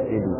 ido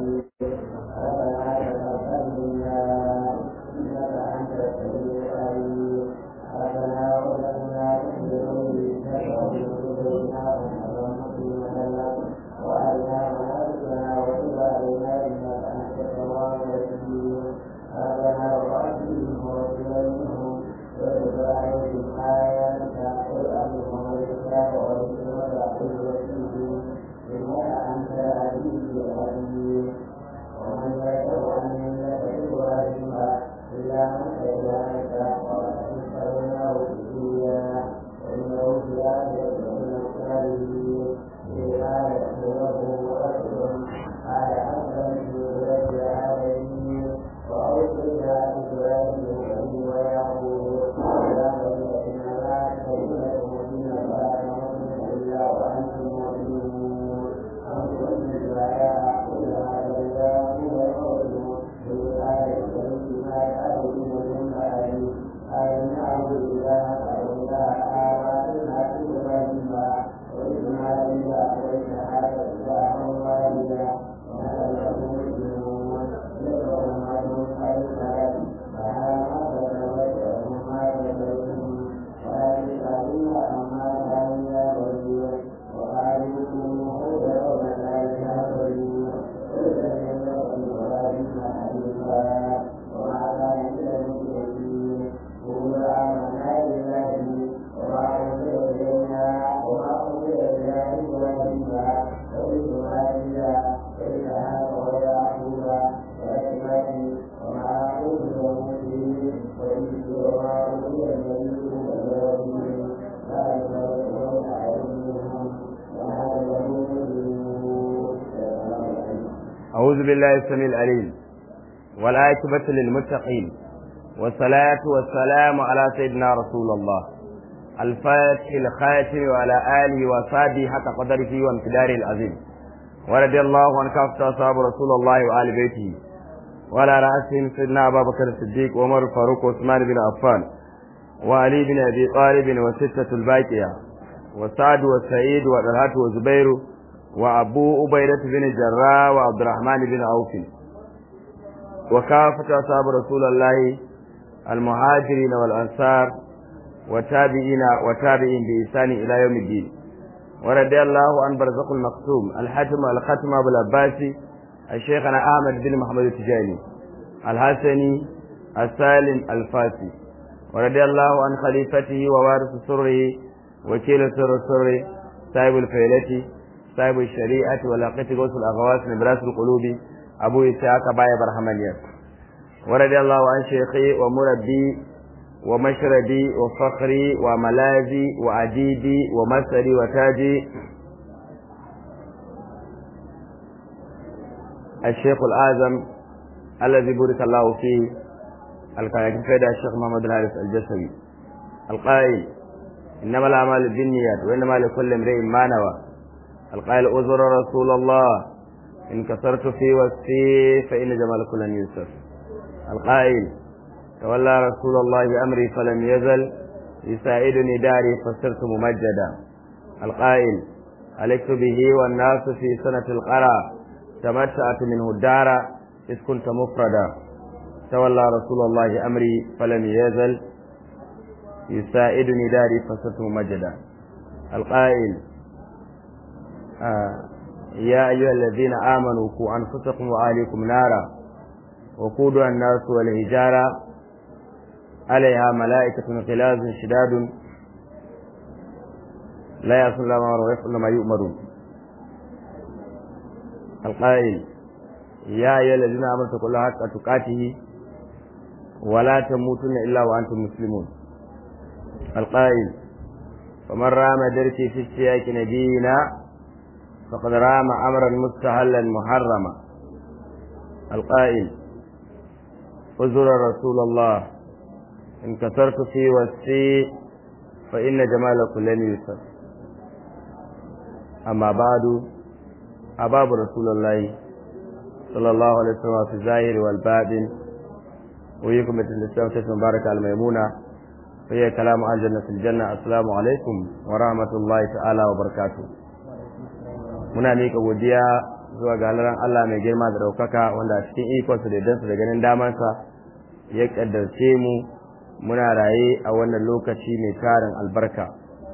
أعوذ بالله السميع العليم والعاقبة للمتقين والصلاة والسلام على سيدنا رسول الله الفاتح الخاتم وعلى آله وصحبه حق قدره وامتداره العظيم ورضي الله عن كافة أصحاب رسول الله وآل بيته وعلى رأسهم سيدنا أبا بكر الصديق وعمر الفاروق وعثمان بن عفان وعلي بن أبي طالب وستة الباقية وسعد وسعيد وطلحة وزبير وأبو أبيدة بن الجراح وعبد الرحمن بن عوف وكافة أصحاب رسول الله المهاجرين والأنصار وتابعين وتابعين بإحسان إلى يوم الدين ورضي الله عن برزق المقسوم الحاتم الختم أبو العباسي الشيخنا أحمد بن محمد التجاني الحسني السالم الفاسي ورضي الله عن خليفته ووارث سره وكيل سر سره صاحب الفيلة صاحب الشريعة ولاقة غوث الأغواس نبراس القلوب أبو إسحاق باي برحمانيات ورضي الله عن شيخي ومربي ومشربي وفخري وملاذي وعديدي ومسري وتاجي الشيخ الأعظم الذي بارك الله فيه القائد فيدا الشيخ محمد الحارث الجسمي القائل إنما الأعمال بالنيات وإنما لكل امرئ ما نوى القائل أزر رسول الله إن كسرت في وصفي فإن جمال كل يوسف القائل تولى رسول الله بأمري فلم يزل يساعدني داري فصرت ممجدا القائل عليك به والناس في سنة القرى تمتعت منه الدار إذ كنت مفردا تولى رسول الله أمري فلم يزل يساعدني داري فصرت ممجدا القائل آه يا أيها الذين آمنوا قوا أنفسكم وأهليكم نارا وقودها الناس والهجارة عليها ملائكة غلاظ شداد لا يعصون الله ما ويفعلون ما يؤمرون القائل يا أيها الذين آمنوا اتقوا الله حق تقاته ولا تموتن إلا وأنتم مسلمون القائل فمن رام درسي في السياق نبينا فقد رام أمرا مستهلا محرما القائل أزر رسول الله إن كثرت في وسي فإن جمالكم لن يوسف أما بعد أباب رسول الله صلى الله عليه وسلم في الظاهر والباطن ويكم مثل الإسلام مبارك على الميمونة فهي كلام عن جنة الجنة السلام عليكم ورحمة الله تعالى وبركاته muna miƙa godiya zuwa ga halaran Allah mai girma da ɗaukaka wanda a cikin ikonsa da dansa da ganin damansa ya ƙaddarce mu muna raye a wannan lokaci mai tarin albarka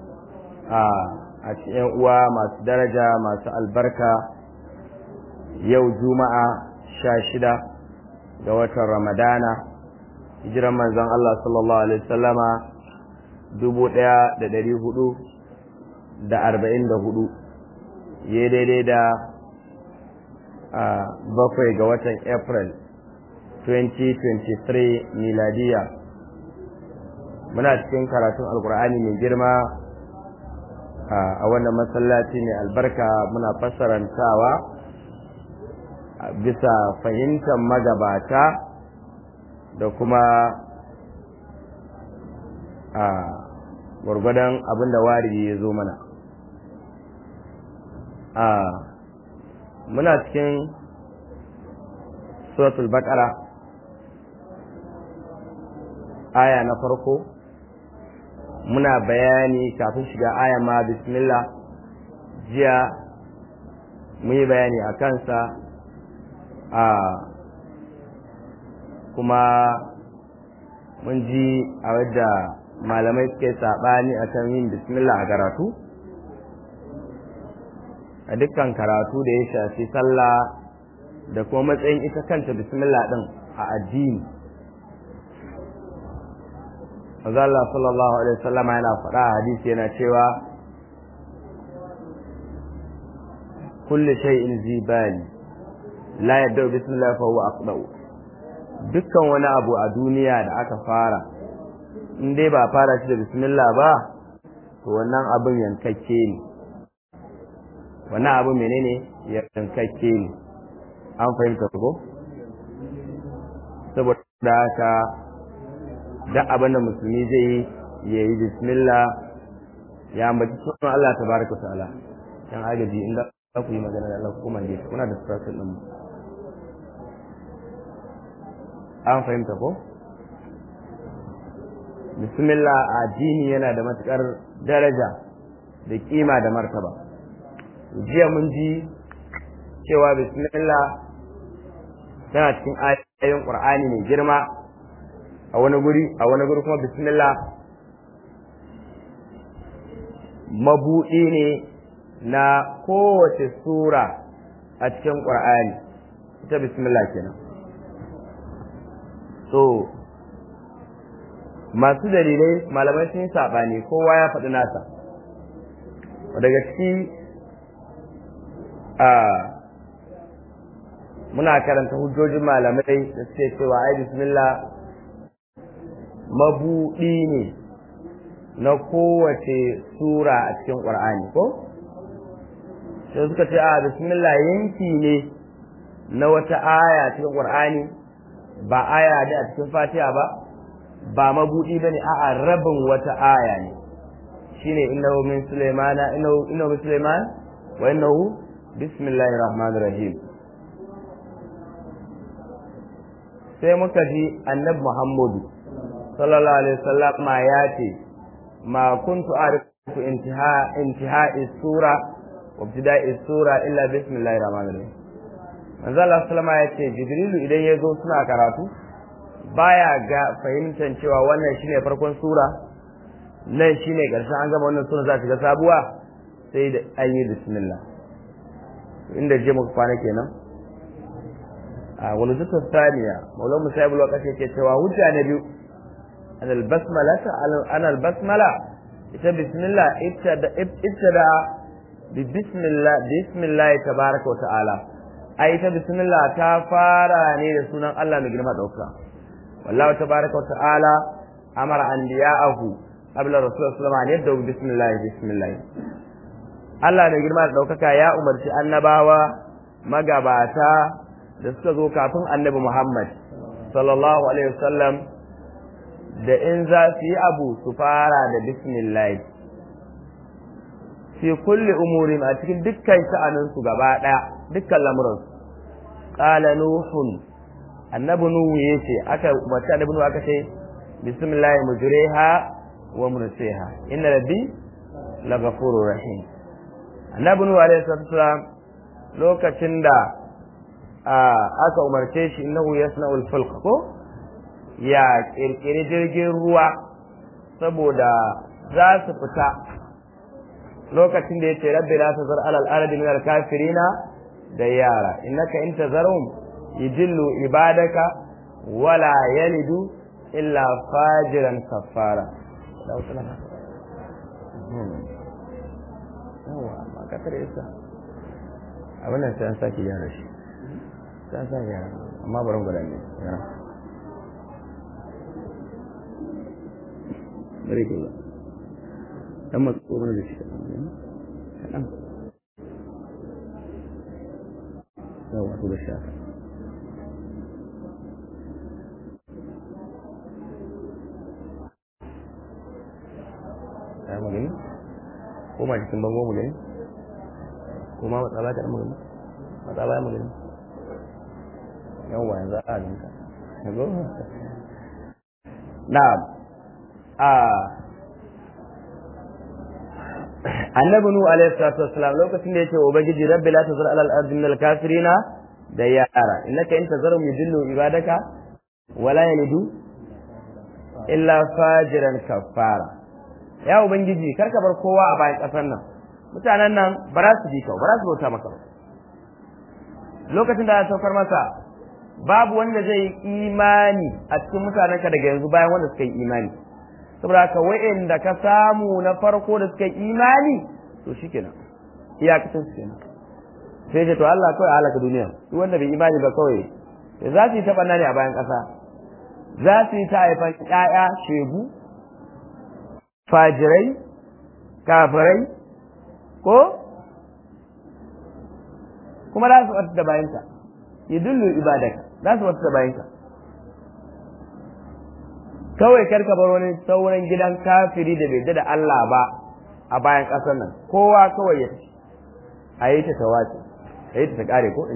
a cikin uwa masu daraja masu albarka yau juma'a sha shida ga watan ramadana hijiran manzon Allah sallallahu alaihi wasallama dubu ɗaya da ɗari hudu da arba'in da hudu ya daidai da bakwai ga watan april 2023 miladiya muna cikin karatun alkur'ani mai girma a wannan masallaci mai albarka muna fassarantawa bisa fahimtar magabata da kuma a gwargwadon abinda wari ya zo mana a muna cikin suratul baqara aya na farko muna bayani kafin shiga aya ma bismillah jiya mun yi bayani a kansa a kuma mun ji a wadda malamai suke saɓani a kan yin bismillah a karatu a dukkan karatu da ya shafi sallah da kuma matsayin ita kanta bismillah ɗin a addini Allah sallallahu alaihi wasallam yana faɗa a hadisi yana cewa kulli shay'in zibali la yadda bismillah fa huwa aqdau dukkan wani abu a duniya da aka fara in dai ba fara shi da bismillah ba to wannan abin yankakke ne wannan abu menene yankakke ne an fahimta ko saboda haka duk abin da musulmi zai yi ya yi bismillah ya ambaci sunan Allah tabaraka ta'ala yan agaji inda za ku yi magana da Allah kuma ne kuna da strategy din an fahimta ko bismillah addini yana da matukar daraja da kima da martaba jiya mun ji cewa bismillah tana cikin ayoyin qur'ani mai girma a wani guri a wani guri kuma bismillah mabuɗi ne na kowace sura a cikin qur'ani ita bismillah kenan so masu dalilai malamai sun yi saɓani kowa ya faɗi nasa daga ciki a muna karanta hujjojin malamai da suke cewa ai bismillah mabuɗi ne na kowace sura a cikin ƙwar'ani ko sai suka ce a bismillah yanki ne na wata aya cikin ƙwar'ani ba aya da a cikin fatiha ba ba mabuɗi ba ne a'a rabin wata aya ne shine innahu min sulaimana innahu min sulaiman wa innahu bismillahir rahmanir rahim sai muka ji annabi muhammadu sallallahu alaihi wasallam ma ya ce ma kuntu arifu intiha intiha sura wa ibtida'i sura illa bismillahir rahmanir rahim manzo Allah sallama ya ce jibrilu idan ya zo suna karatu baya ga fahimtar cewa wannan shine farkon sura nan shine karshen an gama wannan sura za ta ga sabuwa sai da an yi bismillah inda je muka kwana kenan a wani zuta saniya maulana musayib lokaci yake cewa hujja na biyu an albasmala ta an albasmala ita bismillah ibtada bi bismillah bismillah tabaraka wa ta'ala ai ita bismillah ta fara ne da sunan Allah mai girma dauka wallahu tabaraka wa ta'ala amara anbiya'ahu qabla rasulullah sallallahu alaihi wasallam yadda bismillah bismillah Allah mai girma da daukaka ya umarci annabawa magabata da suka zo kafin annabi Muhammad sallallahu alaihi wasallam da in za su yi abu su fara da bismillah fi kulli umurin a cikin dukkan sha'aninsu gaba ɗaya dukkan lamuransu qala nuhun annabi nuhu yace aka wata annabi nuhu aka ce bismillah mujriha wa mursiha inna rabbi laghafurur rahim annabi nuhu alaihi salam lokacin da aka umarce shi innahu yasna'ul fulk ko ya kirkiri jirgin ruwa saboda za su fita lokacin da yace rabbi la tazar alal ardi min al kafirina da yara innaka in tazarum yujillu ibadaka wala yalidu illa fajiran kafara yawa amma kasar isa abin nan sai an sake gyara shi sai an sake gyara amma bari mu gwada ne bari ke ba dan masu tsoron da shi kaɗan yawa su da shafa ya magani ko ma cikin bango mu gani ko ma matsala ta magani matsala ya magani yawa yanzu a ninka yanzu na'am a annabi nu alaihi salatu wassalam lokacin da yake ubangiji rabbi la tazar alal ardi min al kafirina da yara innaka in tazarum yudillu ibadaka wala yalidu illa fajiran kafara ya ubangiji kar ka bar kowa a bayan kasar nan mutanen nan ba za su bi ka ba za su bauta maka ba lokacin da ya saukar masa babu wanda zai imani a cikin mutanenka daga yanzu bayan wanda suka yi imani saboda haka wa'anda ka samu na farko da suka yi imani to shikenan iyakacin su kenan sai ce to Allah kawai halaka duniya duk wanda bai imani ba kawai za su yi ta ne a bayan ƙasa za su yi ta haifan ƴaƴa shegu fajirai kafirai ko kuma za su wata da bayanka yidullu ibadaka za su wata da bayanka kawai karka bar wani sauran gidan kafiri da bai da Allah ba a bayan ƙasar nan kowa kawai ya ci a yi ta tawace a yi ta ta ƙare ko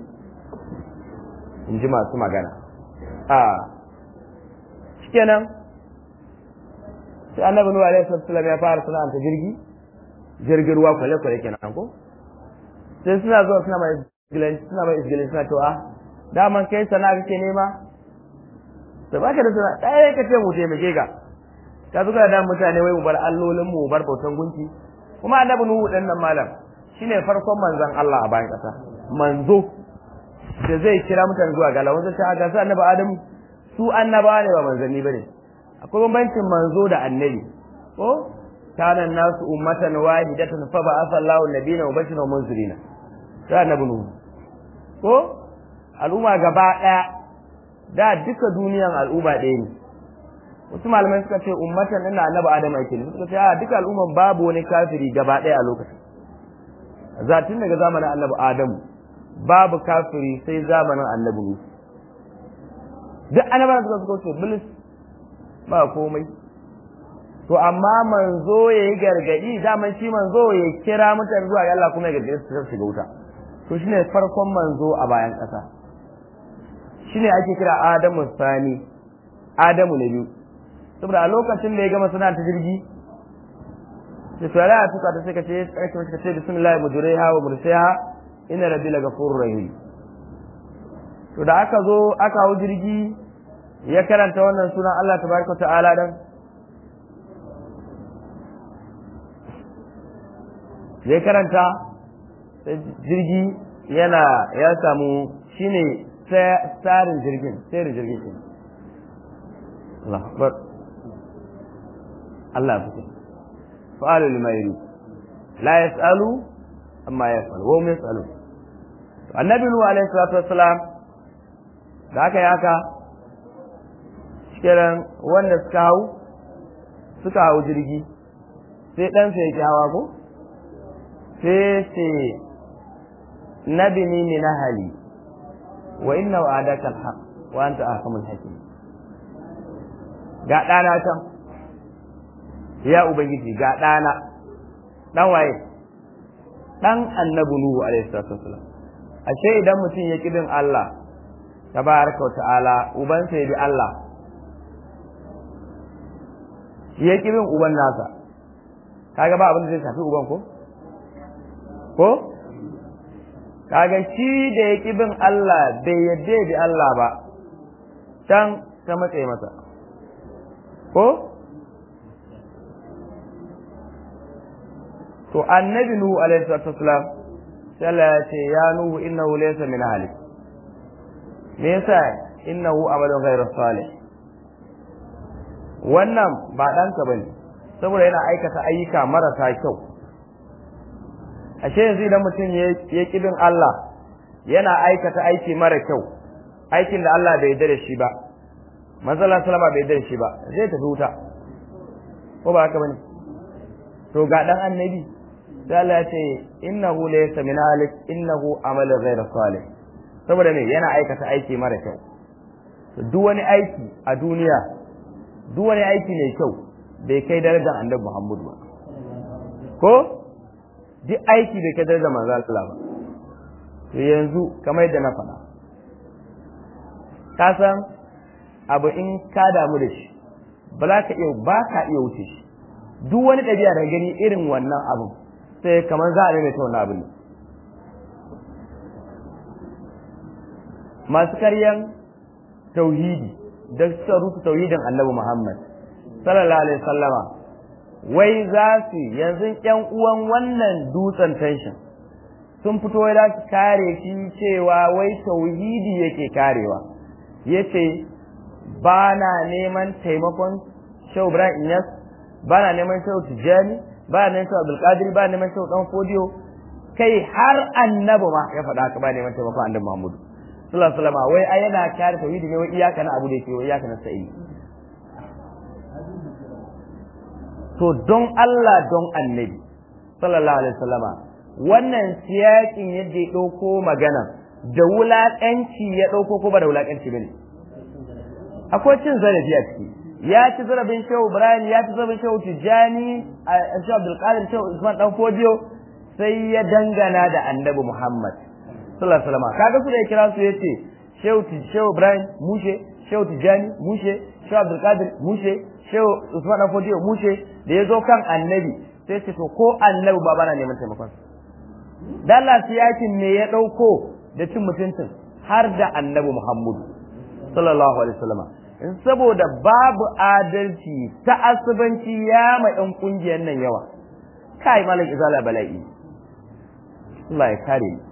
in ji masu magana a shikenan sai annabi nuhu alaihi sallam ya fara sana'anta jirgi jirgin ruwa kwale kwale kenan ko sai suna zuwa suna mai isgilanci suna mai isgilanci suna to a daman kai sana'a kake nema to baka da sana'a ɗaya ka ce mu taimake ka ka zuga da mutane wai mu bar allolin mu bar bautan gunki kuma annabi nuhu dan nan malam shine farkon manzon Allah a bayan kasa manzo da zai kira mutane zuwa ga Allah wanda ta ga annabi Adamu su annabawa ne ba manzanni bane akwai bambancin manzo da annabi ko kana nasu ummatan wahidatan fa ba'atha Allahu nabiyina mubashiran wa munzirina sai annabi nuhu ko al'umma gaba daya da duka duniyan al'umma ɗaya ne wasu malamai suka ce ummatan ina annabi adam ake ne suka ce a duka al'umman babu wani kafiri gaba ɗaya a lokacin zatin daga zamanin annabi adam babu kafiri sai zamanin annabi nuhu duk annabawan suka suka ce bilis ba komai to amma manzo ya yi gargadi daman shi manzo ya kira mutane zuwa ga Allah kuma ya gargadi su shiga wuta to shine farkon manzo a bayan ƙasa shine ake kira Adamu sani Adamu na biyu saboda a lokacin da ya gama suna ta jirgi da tsara a tuka ta sai ka ce ake mace ka ce bismillah mujriha wa mursiha inna rabbi la ghafurur rahim to da aka zo aka hau jirgi ya karanta wannan sunan Allah tabaraka ta'ala dan ya karanta jirgi yana ya samu shine tsarin jirgin tsarin jirgin shi Allah akbar Allah fi fa'alu lima yuri la yas'alu amma yaf'al wa hum yas'alu annabi nuhu alaihi salatu wassalam da aka yi haka kiran wanda suka hau suka hau jirgi sai ɗansa ya ki hawa ko sai ce nabini min ahli wa inna wa'adaka alhaq wa anta ahkamul hakim ga ɗana can ya ubangiji ga ɗana ɗan waye ɗan annabi nuhu alaihi salatu wasalam ashe idan mutum ya bin Allah tabaraka wa ta'ala ubansa ya bi Allah ya bin uban nasa kaga ba abin da zai shafi uban ko ko kaga shi da ya ƙi bin Allah bai yadda bi Allah ba can ta matse masa ko to annabi nuhu alaihi salatu wasalam sai Allah ya ce ya nuhu innahu laysa min ahli me yasa innahu amalun ghayru salih wannan ba ɗanka bane saboda yana aikata ayyuka marasa kyau ashe yanzu idan mutum ya ƙi bin Allah yana aikata aiki mara kyau aikin da Allah bai yarda da shi ba manzala salama bai yarda da shi ba zai tafi wuta ko ba haka bane to ga dan annabi sai Allah ya ce innahu laysa min alik innahu amalu ghayr salih saboda me yana aikata aiki mara kyau duk wani aiki a duniya duk wani aiki mai kyau bai kai darajar annabi Muhammad ba ko duk aiki bai kai darajar manzo Allah ba to yanzu kamar yadda na faɗa ka san abu in ka damu da shi ba za ka iya ba ka iya wuce shi duk wani ɗabi'a da gani irin wannan abu sai kamar za a maimaita wannan abin masu karyan tauhidi da suka rufe tauhidin annabi Muhammad sallallahu alaihi wasallama wai za su yanzu ƴan uwan wannan dutsen tension sun fito wai za su kare shi cewa wai tauhidi yake karewa yace ba na neman taimakon Shehu Ibrahim Inyas ba na neman Shehu Tijjani ba na neman Shehu Abdulkadir ba na neman Shehu Dan Fodiyo kai har annabi ma ya faɗa haka ba neman taimakon annabi Muhammadu sallallahu alaihi wasallam wai ai yana kare tauhidi ne wai iyaka na abu da yake wai iyaka na sa'i to don Allah don annabi sallallahu alaihi wasallama wannan siyakin yadda ya ɗauko magana da wulaƙanci ya ɗauko ko ba da wulaƙanci bane akwai cin zarafi a ciki ya ci zarafin shehu ibrahim ya ci zarafin shehu tijjani a shehu abdulkadir shehu usman dan fodiyo sai ya dangana da annabi muhammad sallallahu alaihi wasallam kaga su da ya kira su yace shehu shehu ibrahim mushe shehu tijjani mushe shehu abdulkadir mushe shehu usman dan fodiyo mushe da ya zo kan annabi sai ce to ko annabi ba bana neman taimakon dalla siyakin me ya dauko da cin mutuncin har da annabi muhammadu sallallahu alaihi wasallam in saboda babu adalci ta asubanci ya ma ɗan ƙungiyar nan yawa kai malam izala bala'i Allah ya kare ni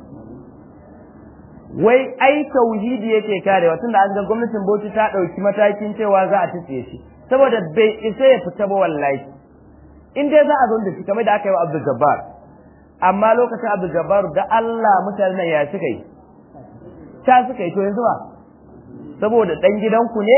wai ai tauhidi yake karewa tunda an ga gwamnatin Bauchi ta ɗauki matakin cewa za a tafiye shi saboda bai isa ya fita ba wallahi in dai za a zo da shi kamar da aka yi wa Abdul Jabbar amma lokacin Abdul Jabbar da Allah mutanen ya suka yi ta suka yi to yanzu ba saboda ɗan gidanku ne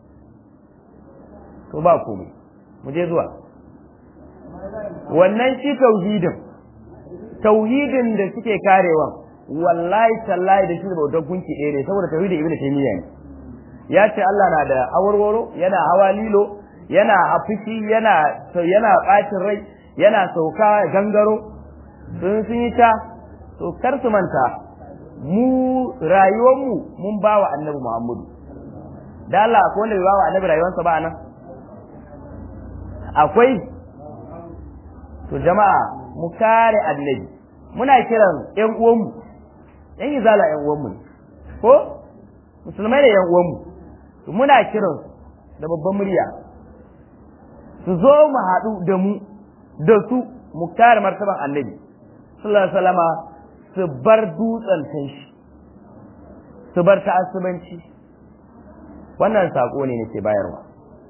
to ba komai mu je zuwa wannan shi tauhidin tauhidin da suke karewa wallahi tallahi da shi da bautar gunki ɗaya ne saboda tauhidin ibnu taymiya ne ya ce Allah na da awarwaro yana hawa lilo yana afishi yana yana bacin rai yana sauka gangaro sun sun yi ta to kar su manta mu rayuwarmu mun ba wa annabi Muhammadu da Allah akwai wanda bai ba wa annabi rayuwarsa ba nan akwai to jama'a mu kare annabi muna kiran ƴan uwanmu ƴan izala ƴan uwanmu ko musulmai da ƴan uwanmu to muna kiran da babban murya su zo mu haɗu da mu da su mu kare martaban annabi sallallahu alaihi wasallama su bar dutsen shi su bar ta'assubanci wannan sako ne nake bayarwa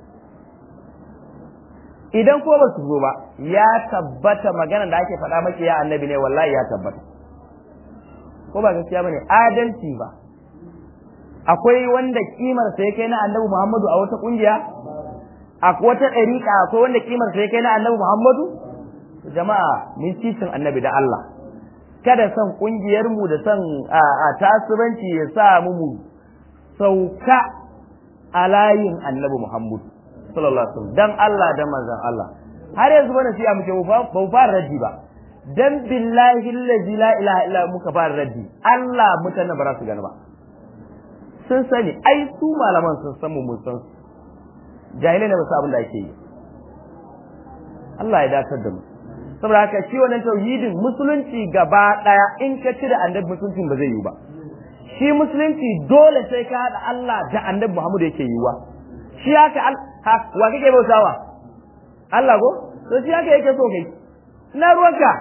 idan ko ba su zo ba ya tabbata magana da ake faɗa maki ya annabi ne wallahi ya tabbata ko ba gaskiya bane adalci ba akwai wanda kimar sa ya kai na annabi Muhammadu a wata kungiya a wata ɗariƙa akwai wanda kimar sa ya kai na annabi Muhammadu jama'a mun titin annabi da Allah kada son kungiyar mu da son a tasubanci ya sa mu mu sauka a layin annabi Muhammadu sallallahu alaihi wasallam dan Allah dan manzon Allah har yanzu bana sai muke ba fara raddi ba dan billahi allazi la ilaha illa muka fara raddi Allah mutane ba za su gani ba sun sani ai su malaman sun san mu mun san su jahilai ne ba su abin da ake yi Allah ya dakatar da mu saboda haka shi wannan tauhidin musulunci gaba daya in ka cire annabi musulunci ba zai yi ba shi musulunci dole sai ka haɗa Allah da annabi Muhammad yake yiwa shi haka ha wa kake bautawa Allah ko to shi haka yake so kai ina ruwanka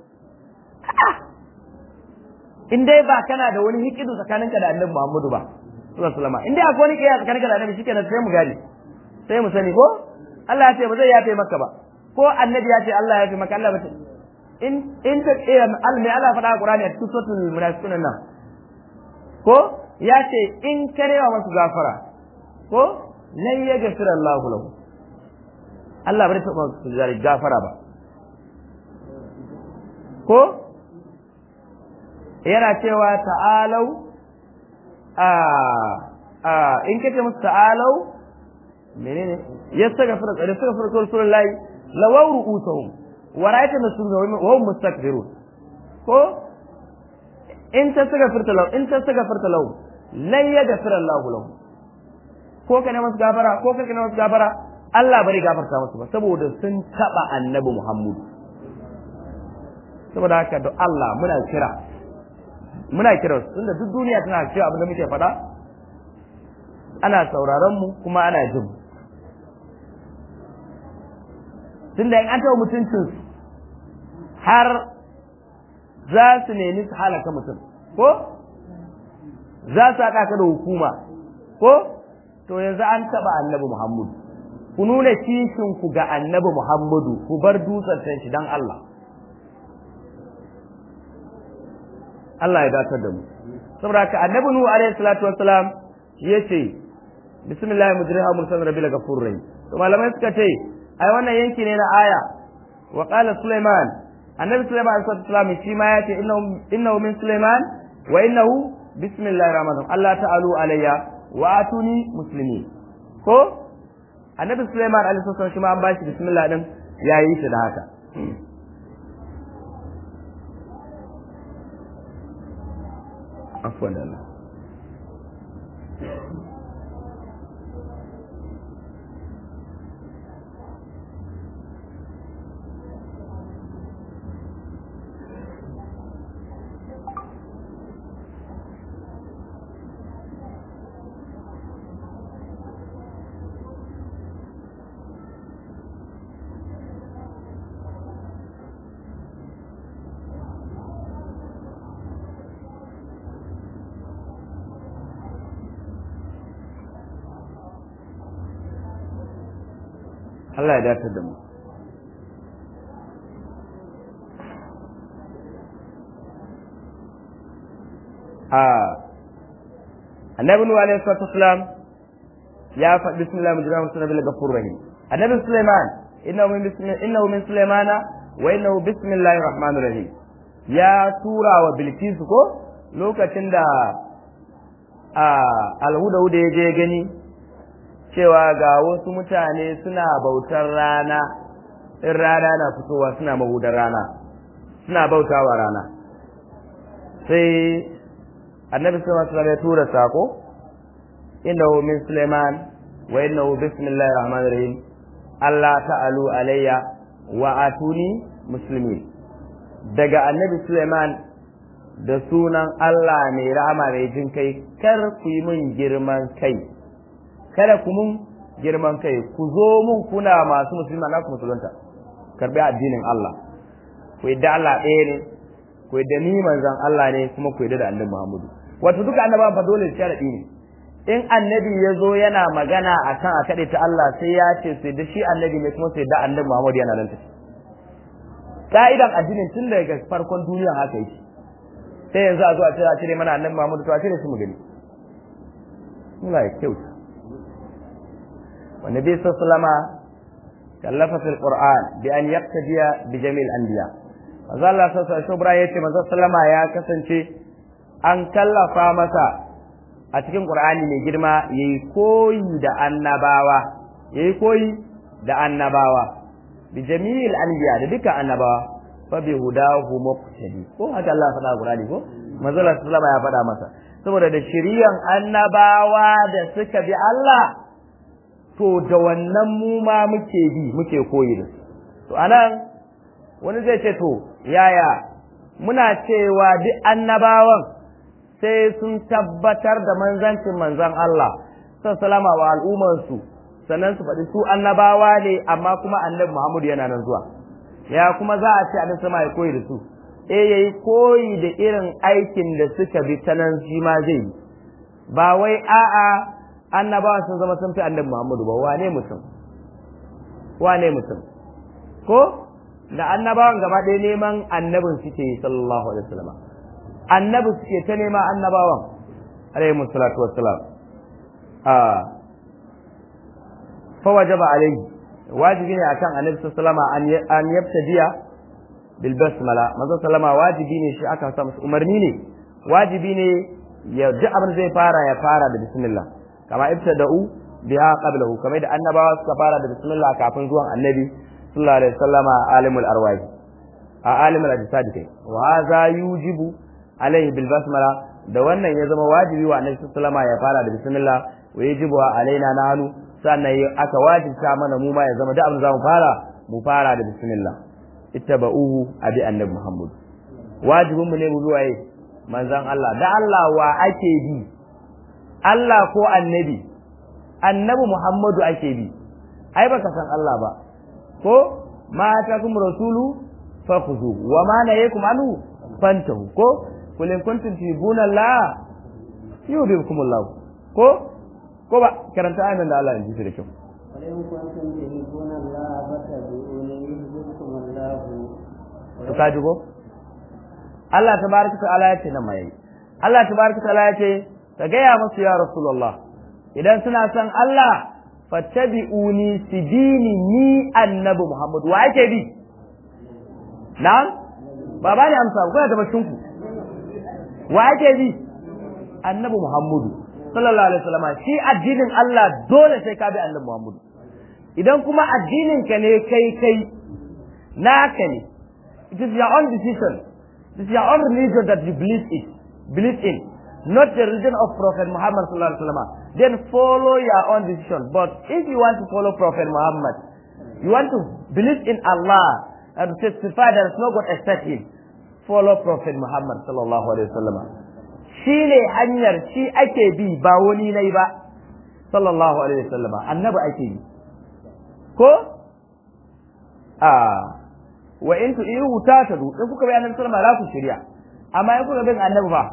in dai ba kana da wani hikidu tsakaninka da annabi Muhammadu ba sallallahu alaihi wasallam in dai akwai wani kiyaya tsakaninka da annabi shikenan sai mu gane sai mu sani ko Allah ya ce ba zai yafe maka ba ko annabi ya ce Allah ya yafe maka Allah ba ce in in ta al mai Allah faɗa a Qur'ani a cikin suratul munafiqun nan ko ya ce in karewa masu gafara ko lan yaghfira Allahu lahu Allah bai taɓa su gafara ba ko yana cewa ta'alau a a in kace musu ta'alau menene yastaghfiru da yastaghfiru rasulullahi lawaw ru'usuhum wa ra'ayta nasrun wa hum mustakbirun ko in tastaghfirta lahu in tastaghfirta lahu lan yaghfira Allah lahu ko ka ne masu gafara ko ka ne masu gafara Allah bari gafarta musu ba saboda sun taba annabi Muhammad saboda haka da Allah muna kira muna kira tunda duk duniya tana cewa abin da muke faɗa ana sauraron mu kuma ana jin mu tunda in an taɓa mutuncin har za su nemi su halaka mutum ko za su haɗa ka da hukuma ko to yanzu an taɓa annabi muhammadu ku nuna kishin ku ga annabi muhammadu ku bar dutsen shi don Allah Allah ya datar da mu saboda haka annabi nuhu alaihi salatu wassalam yace bismillahir mujriha mursalin rabbil ghafurur rahim to malamai suka ce ai wannan yanki ne na aya wa qala sulaiman annabi sulaiman alaihi salam shi ma yace innahu innahu min sulaiman wa innahu bismillahir rahmanir rahim Allah ta'alu alayya wa atuni muslimin ko annabi sulaiman alaihi salam shi ma an bashi bismillah din yayi shi da haka afwan Allah Allah ya dace da mu a annabi nuhu alaihi salatu wasalam ya faɗi bismillah mujrama musalla bil ghafur rahim annabi sulaiman innahu min bismi innahu min sulaimana wa innahu bismillahir rahmanir rahim ya tura wa bilkisu ko lokacin da a alhuda ya je gani cewa ga wasu mutane suna bautar rana in rana na fitowa suna mahudar rana suna bautawa rana sai annabi sallallahu alaihi ya tura sako innahu min Sulaiman wa innahu bismillahir rahmanir rahim Allah ta'alu alayya wa atuni muslimin daga annabi Sulaiman da sunan Allah mai rahama mai jin kai kar ku yi min girman kai kada ku mun girman kai ku zo mun kuna masu musulma na ku musulunta karbi addinin Allah ku yadda Allah ɗaya ne ku yadda ni manzon Allah ne kuma ku yadda da annabi Muhammadu wato duka annabawan fa dole sharadi ne in annabi ya zo yana magana akan a kaɗe ta Allah sai ya ce sai da shi annabi ne kuma sai da annabi Muhammadu yana nan tafi ka'idan addinin tun daga farkon duniya haka yake sai yanzu a zo a cire a cire mana annabi Muhammadu to a cire su mu gani Allah ya kyauta والنبي صلى الله عليه وسلم كلف في القرآن بأن يقتدي بجميع الأنبياء manzo Allah sallallahu alaihi wasallam yace manzo sallama ya kasance an kallafa masa a cikin Qur'ani mai girma yayi koyi da annabawa yayi koyi da annabawa bi jami'il anbiya da dukkan annabawa fa bi hudahu muqtadi ko haka Allah faɗa Qur'ani ko manzo Allah sallallahu ya faɗa masa saboda da shiriyan annabawa da suka bi Allah to da wannan mu ma muke bi muke koyi da su to anan wani zai ce to yaya muna cewa duk annabawan sai sun tabbatar da manzancin manzan Allah salama wa al'ummarsu sannan su faɗi su annabawa ne amma kuma annabi Muhammadu yana nan zuwa ya kuma za a ce annabi sama ya koyi da su eh yayi koyi da irin aikin da suka bi ta nan shi ma zai yi ba wai a'a annabawa sun zama sun fi annabi Muhammadu ba wane mutum wane mutum ko da annabawan gaba ɗaya neman annabin suke yi sallallahu alaihi wasallam annabi suke ta nema annabawan alaihi salatu wassalam a fa wajaba alaihi wajibi ne akan annabi sallallahu alaihi wasallam an yabtadiya bil basmala manzo sallama wajibi ne shi aka sa masa umarni ne wajibi ne ya duk abin zai fara ya fara da bismillah kama ibtada'u biha qablahu kamar da annabawa suka fara da bismillah kafin zuwan annabi sallallahu alaihi wasallama alimul arwahi a alimul ajsad kai wa hadha yujibu alaihi bil basmala da wannan ya zama wajibi wa annabi sallallahu alaihi ya fara da bismillah wa yajibu alaina nahnu sannan aka wajibta mana mu ma ya zama da abin zamu fara mu fara da bismillah ittaba'uhu abi annabi muhammad wajibin mu ne mu bi waye manzon Allah da Allah wa ake bi Allah ko annabi annabi muhammadu ake bi ai baka san Allah ba ko ma atakum rasulu fakhuzu wa ma nayakum anhu fantahu ko kul in kuntum tuhibuna Allah yuhibbukum Allah ko ko ba karanta ayan da Allah ya ji da kyau ولئن كنتم تحبون الله فاتبعوني يحببكم الله to ka ji ko Allah tabaraka ta'ala ya ce nan mai Allah tabaraka ta'ala ya ce ka gaya musu ya rasulullah idan suna son Allah fattabi'uni sidini ni annabi Muhammad wa ake bi na'am ba ba ni amsa ko da bacin ku wa ake bi annabi Muhammadu sallallahu alaihi wasallam shi addinin Allah dole sai ka bi annabi Muhammadu idan kuma addinin ka ne kai kai naka ne it is your own decision it is your own religion that you believe it believe in not the religion of Prophet Muhammad sallallahu alaihi wasallam then follow your own decision but if you want to follow Prophet Muhammad you want to believe in Allah and testify there is no God except him follow Prophet Muhammad sallallahu alaihi wasallam shi ne hanyar shi ake bi ba wani nai ba sallallahu alaihi wasallam annabi ake bi ko a wa in tu ihu ta tadu in kuka bi annabi sallama za ku shirya amma in kuka bi annabi fa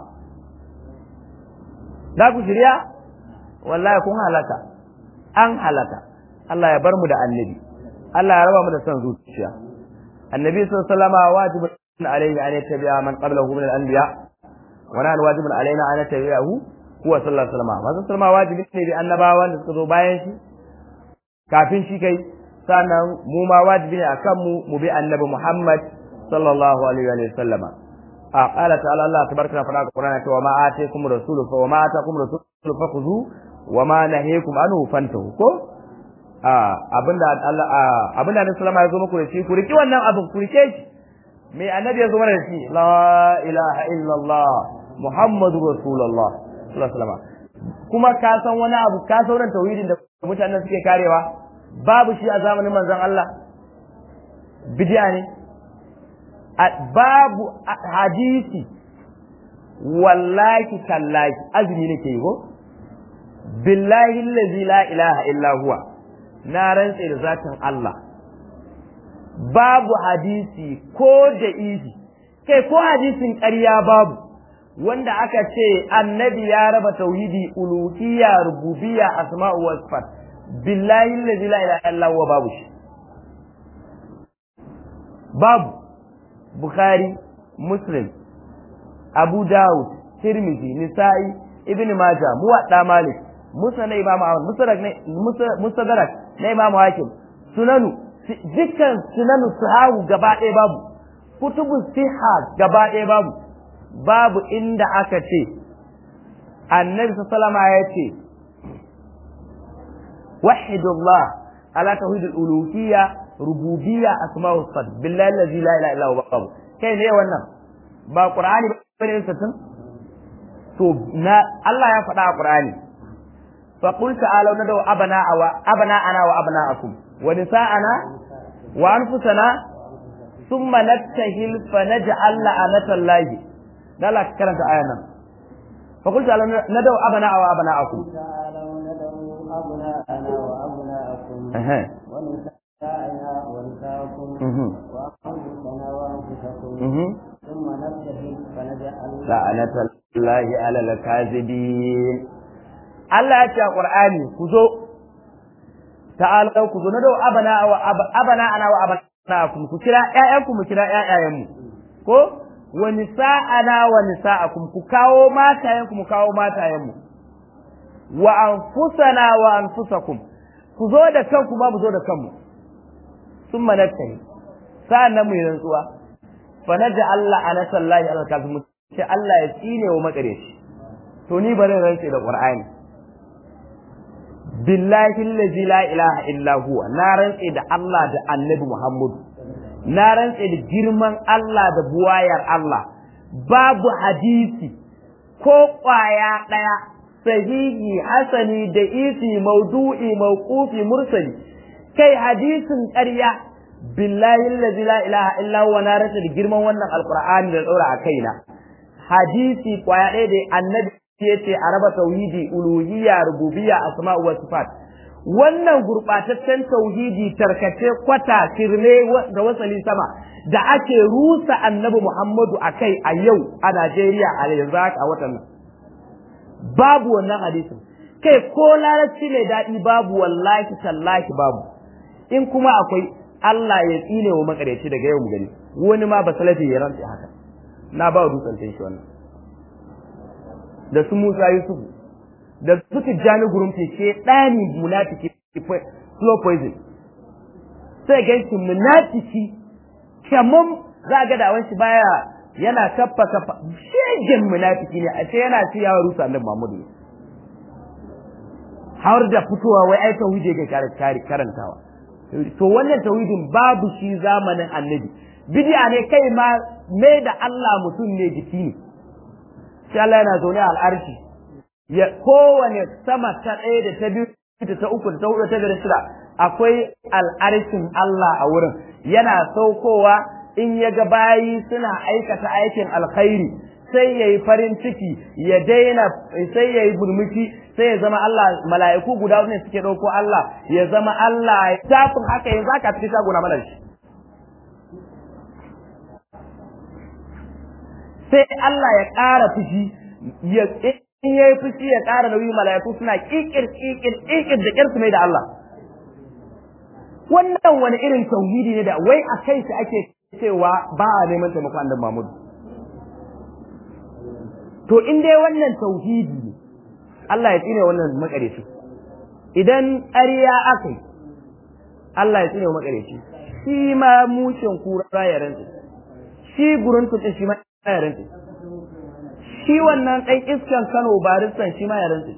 za ku shirya wallahi kun halaka an halaka Allah ya bar mu da annabi Allah ya raba mu da son zuciya annabi sallallahu alaihi wasallam wajibun alaihi an yattabi'a man qablahu min al-anbiya wa nahnu wajibun alaina an yattabi'ahu huwa sallallahu alaihi wasallam manzo sallama wajibi ne bi annabawan da suka zo bayan shi kafin shi kai sannan mu ma wajibi ne akan mu mu bi annabi Muhammad sallallahu alaihi wa sallam a qala ta'ala Allah tabaraka wa ta'ala Qur'ana cewa ma ataykum rasulu fa wa ma atakum rasulu fakhudhu wa ma nahiyakum anhu fantahu ko a abinda Allah abinda Annabi sallama ya zo muku da shi ku riki wannan abin ku rike shi me annabi ya zo mana da shi la ilaha illallah muhammadu rasulullah sallallahu alaihi wasallam kuma ka san wani abu ka sauran tauhidin da mutanen suke karewa babu shi a zamanin manzon Allah bid'a ne babu hadisi wallahi tallahi azumi nake yi ko billahi allazi la ilaha illa huwa na rantse da zatin Allah babu hadisi ko da izi kai ko hadisin ƙarya babu wanda aka ce annabi ya raba tauhidi uluhiyya rububiyya asma'u wa sifat billahi allazi la ilaha illa huwa babu shi babu bukhari muslim abu dawud tirmidhi nisa'i ibn majah muwadda malik musa na imam ahmad musadrak ne musadrak na imam hakim sunanu dukkan sunanu sahahu gaba ɗaya babu kutubu siha gaba ɗaya babu babu inda aka ce annabi sallama ya ce wahidullah ala tauhidul uluhiyya rububiyya asma'u sifat billahi allazi la ilaha illa huwa babu kai ne wannan ba qur'ani bane sattin to na Allah ya faɗa a qur'ani fa qul ta'alu nadu abana wa abana ana wa abna'akum wa nisa'ana wa anfusana summa nattahil fa naj'al la'anatallahi dala karanta ayan nan fa qultu ala nadu abana wa abana'akum تعالوا ندعو أبناءنا وأبناءكم Ehe. ونساءنا ونساءكم Mhm. وأنفسنا وأنفسكم Mhm. ثم نبتهل فنجعل la'anatallahi ala lakazibin Allah ya ce a Qur'ani ku zo ta'ala ku zo na da abana wa ab- abana ana wa abanakum ku kira ƴaƴanku mu kira ƴaƴayenmu ko wa nisa'ana wa nisa'akum ku kawo matayenku mu kawo matayenmu wa anfusana wa anfusakum ku zo da kanku ma mu zo da kanmu summa nattahi sa'an nan mu yi rantsuwa fa naja Allah ana sallahi ala kafin sai Allah ya tsine wa makareci to ni bari rantse da Qur'ani billahi allazi la ilaha illa huwa na rantse da Allah da Annabi Muhammad na rantse da girman Allah da buwayar Allah babu hadisi ko kwaya daya sahihi hasani da isi maudu'i mauqufi mursali kai hadisin ƙarya billahi allazi la ilaha illa huwa na rantse da girman wannan alqur'ani da daura a kaina hadisi kwaya ɗaya da annabi ya ce a raba tauhidi uluhiyya rububiyya asma'u wa sifat wannan gurbataccen tauhidi tarkace kwata kirme da wasali sama da ake rusa annabi Muhammadu a kai a yau a Najeriya a yanzu haka a watan nan babu wannan hadisin kai ko larabci mai daɗi babu wallahi tallahi babu in kuma akwai Allah ya tsine wa makareci daga yau mu gani wani ma ba salafi ya rantsa haka na ba wa dutsen shi wannan da su Musa Yusuf da su Tijjani gurin fice ɗani munafiki slow poison sai ga shi munafiki kaman za ga da shi baya yana kaffa kaffa shegen munafiki ne a ce yana ci yawa rusa annabi Muhammadu ne har da fitowa wai ai tauhidi ga karantawa to wannan tauhidin babu shi zamanin annabi bid'a ne kai ma mai da Allah mutum ne jiki ne sai Allah yana zaune a al'arshi ya kowane sama ta ɗaya da ta biyu da ta uku da ta hudu ta biyar shida akwai al'arshin Allah a wurin yana saukowa in ya ga bayi suna aikata aikin alkhairi sai ya yi farin ciki ya daina sai ya yi burmushi sai ya zama Allah mala'iku guda ne suke ɗauko Allah ya zama Allah tafin haka yanzu aka cikin shagona mana shi sai Allah ya ƙara fushi ya in yayi fushi ya ƙara nauyi mala'iku suna kikir kikir kikir da kirsu mai da Allah wannan wani irin tauhidi ne da wai a kai shi ake cewa ba a neman taimakon annabi Muhammad to in dai wannan tauhidi ne Allah ya tsine wannan makareci idan ƙarya aka yi Allah ya tsine wa makareci shi ma mushin kura ya rantsa shi gurin tutsin shi ma ya rantse shi wannan ɗan iskan Kano baristan shi ma ya rantse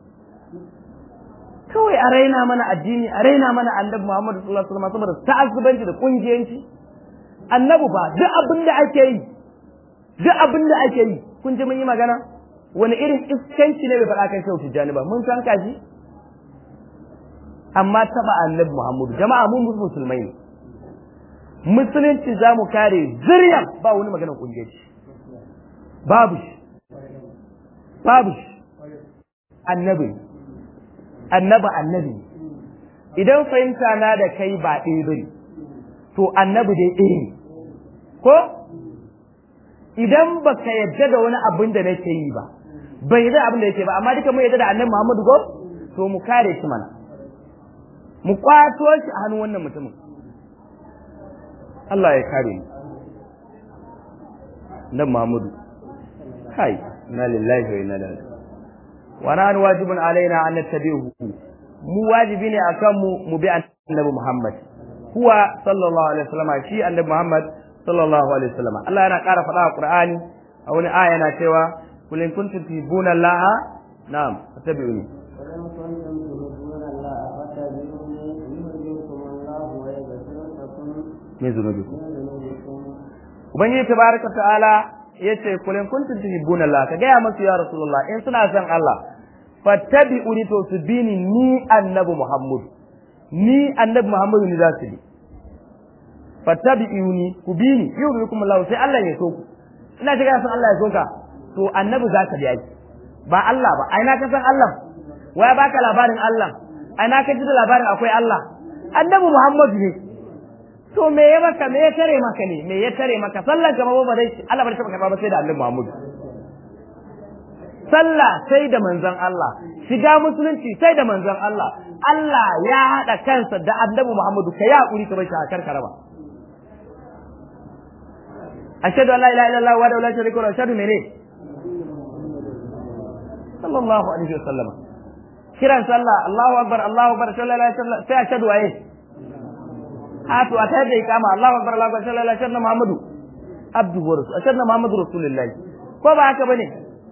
kawai a raina mana addini a raina mana annabi Muhammadu sallallahu alaihi wasallam saboda ta'azzubanci da kungiyanci annabi ba duk abin da ake yi duk abin da ake yi kun ji mun yi magana wani irin iskanci ne bai faɗa kan shehu tijjani ba mun san kaji amma taɓa annabi Muhammadu jama'a mun musulmai ne musulunci za mu kare ziryan ba wani maganar kungiyanci babu shi babu shi annabi annaba annabi idan fahimta na da kai ba ɗaya bane to annabi dai ɗaya ne ko idan baka yadda da wani abin da nake yi ba bai yadda abin da yake ba amma duka mu yadda da annabi Muhammadu go to mu kare shi mana mu kwato shi a hannun wannan mutumin Allah ya kare mu nan Muhammadu kai inna lillahi wa inna ilaihi wa nahnu wajibun alaina an nattabi'uhu mu wajibi ne akan mu mu bi annabi Muhammad huwa sallallahu alaihi wasallam shi annabi Muhammad sallallahu alaihi wasallam Allah yana ƙara faɗa a Qur'ani a wani aya yana cewa kul in kuntum tuhibbuna Allah na'am fattabi'uni ولم كنتم تحبون الله فاتبعوني يحببكم الله ويغفر لكم min zunubikum من ذنوبكم ubangiji tabaraka ta'ala yace kul in kuntum tuhibbuna Allah ka gaya masu ya rasulullah in suna son Allah fattabi'uni to su bini ni annabi Muhammad ni annabi Muhammad ni za su bi fattabi'uni ku bi ni yubikum Allah sai Allah ya so ku ina shiga san Allah ya so ka to annabi zaka bi ai ba Allah ba ai na ka san Allah waya baka labarin Allah ai na ka ji da labarin akwai Allah annabi Muhammad ne to me ya maka me ya tare maka ne me ya tare maka sallar ka ba dai Allah ba ta karba ba sai da annabi Muhammad sallah sai da manzon Allah shiga musulunci sai da manzon Allah Allah ya hada kansa da annabi Muhammadu kai hakuri ka bar shi a karkara ba ashhadu an la ilaha illallah wa la sharika lahu ashhadu mene sallallahu alaihi wasallam kiran sallah Allahu akbar Allahu akbar sallallahu alaihi wasallam sai ashhadu ayi hatu a tayar da ikama Allahu akbar Allahu akbar sallallahu alaihi wasallam Muhammadu abdu wa rasul ashhadu Muhammadu rasulullahi ko ba haka bane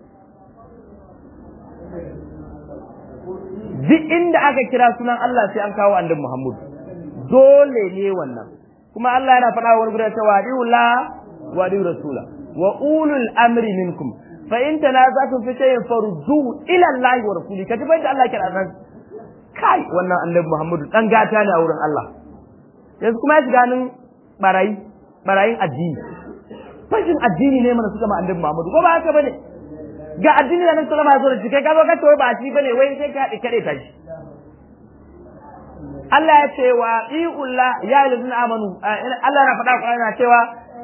duk inda aka kira sunan Allah sai an kawo annabi Muhammadu dole ne wannan kuma Allah yana faɗa wani gudan cewa la wa rasula wa ulul amri minkum fa in tanaza'tum fi shay'in farudduhu ila Allah wa rasuli kaji bai da Allah kira nan kai wannan annabi Muhammadu dan gata ne a wurin Allah yanzu kuma ya shiga nan barayi barayin addini fashin addini ne mana suka ma annabi Muhammadu ko ba haka bane ga addini da nan sallama ya zo da shi kai ka zo ka ce ba shi bane wai sai ka haɗe kaɗe ta shi Allah ya ce wa iulla ya yi amanu Allah na faɗa ku yana cewa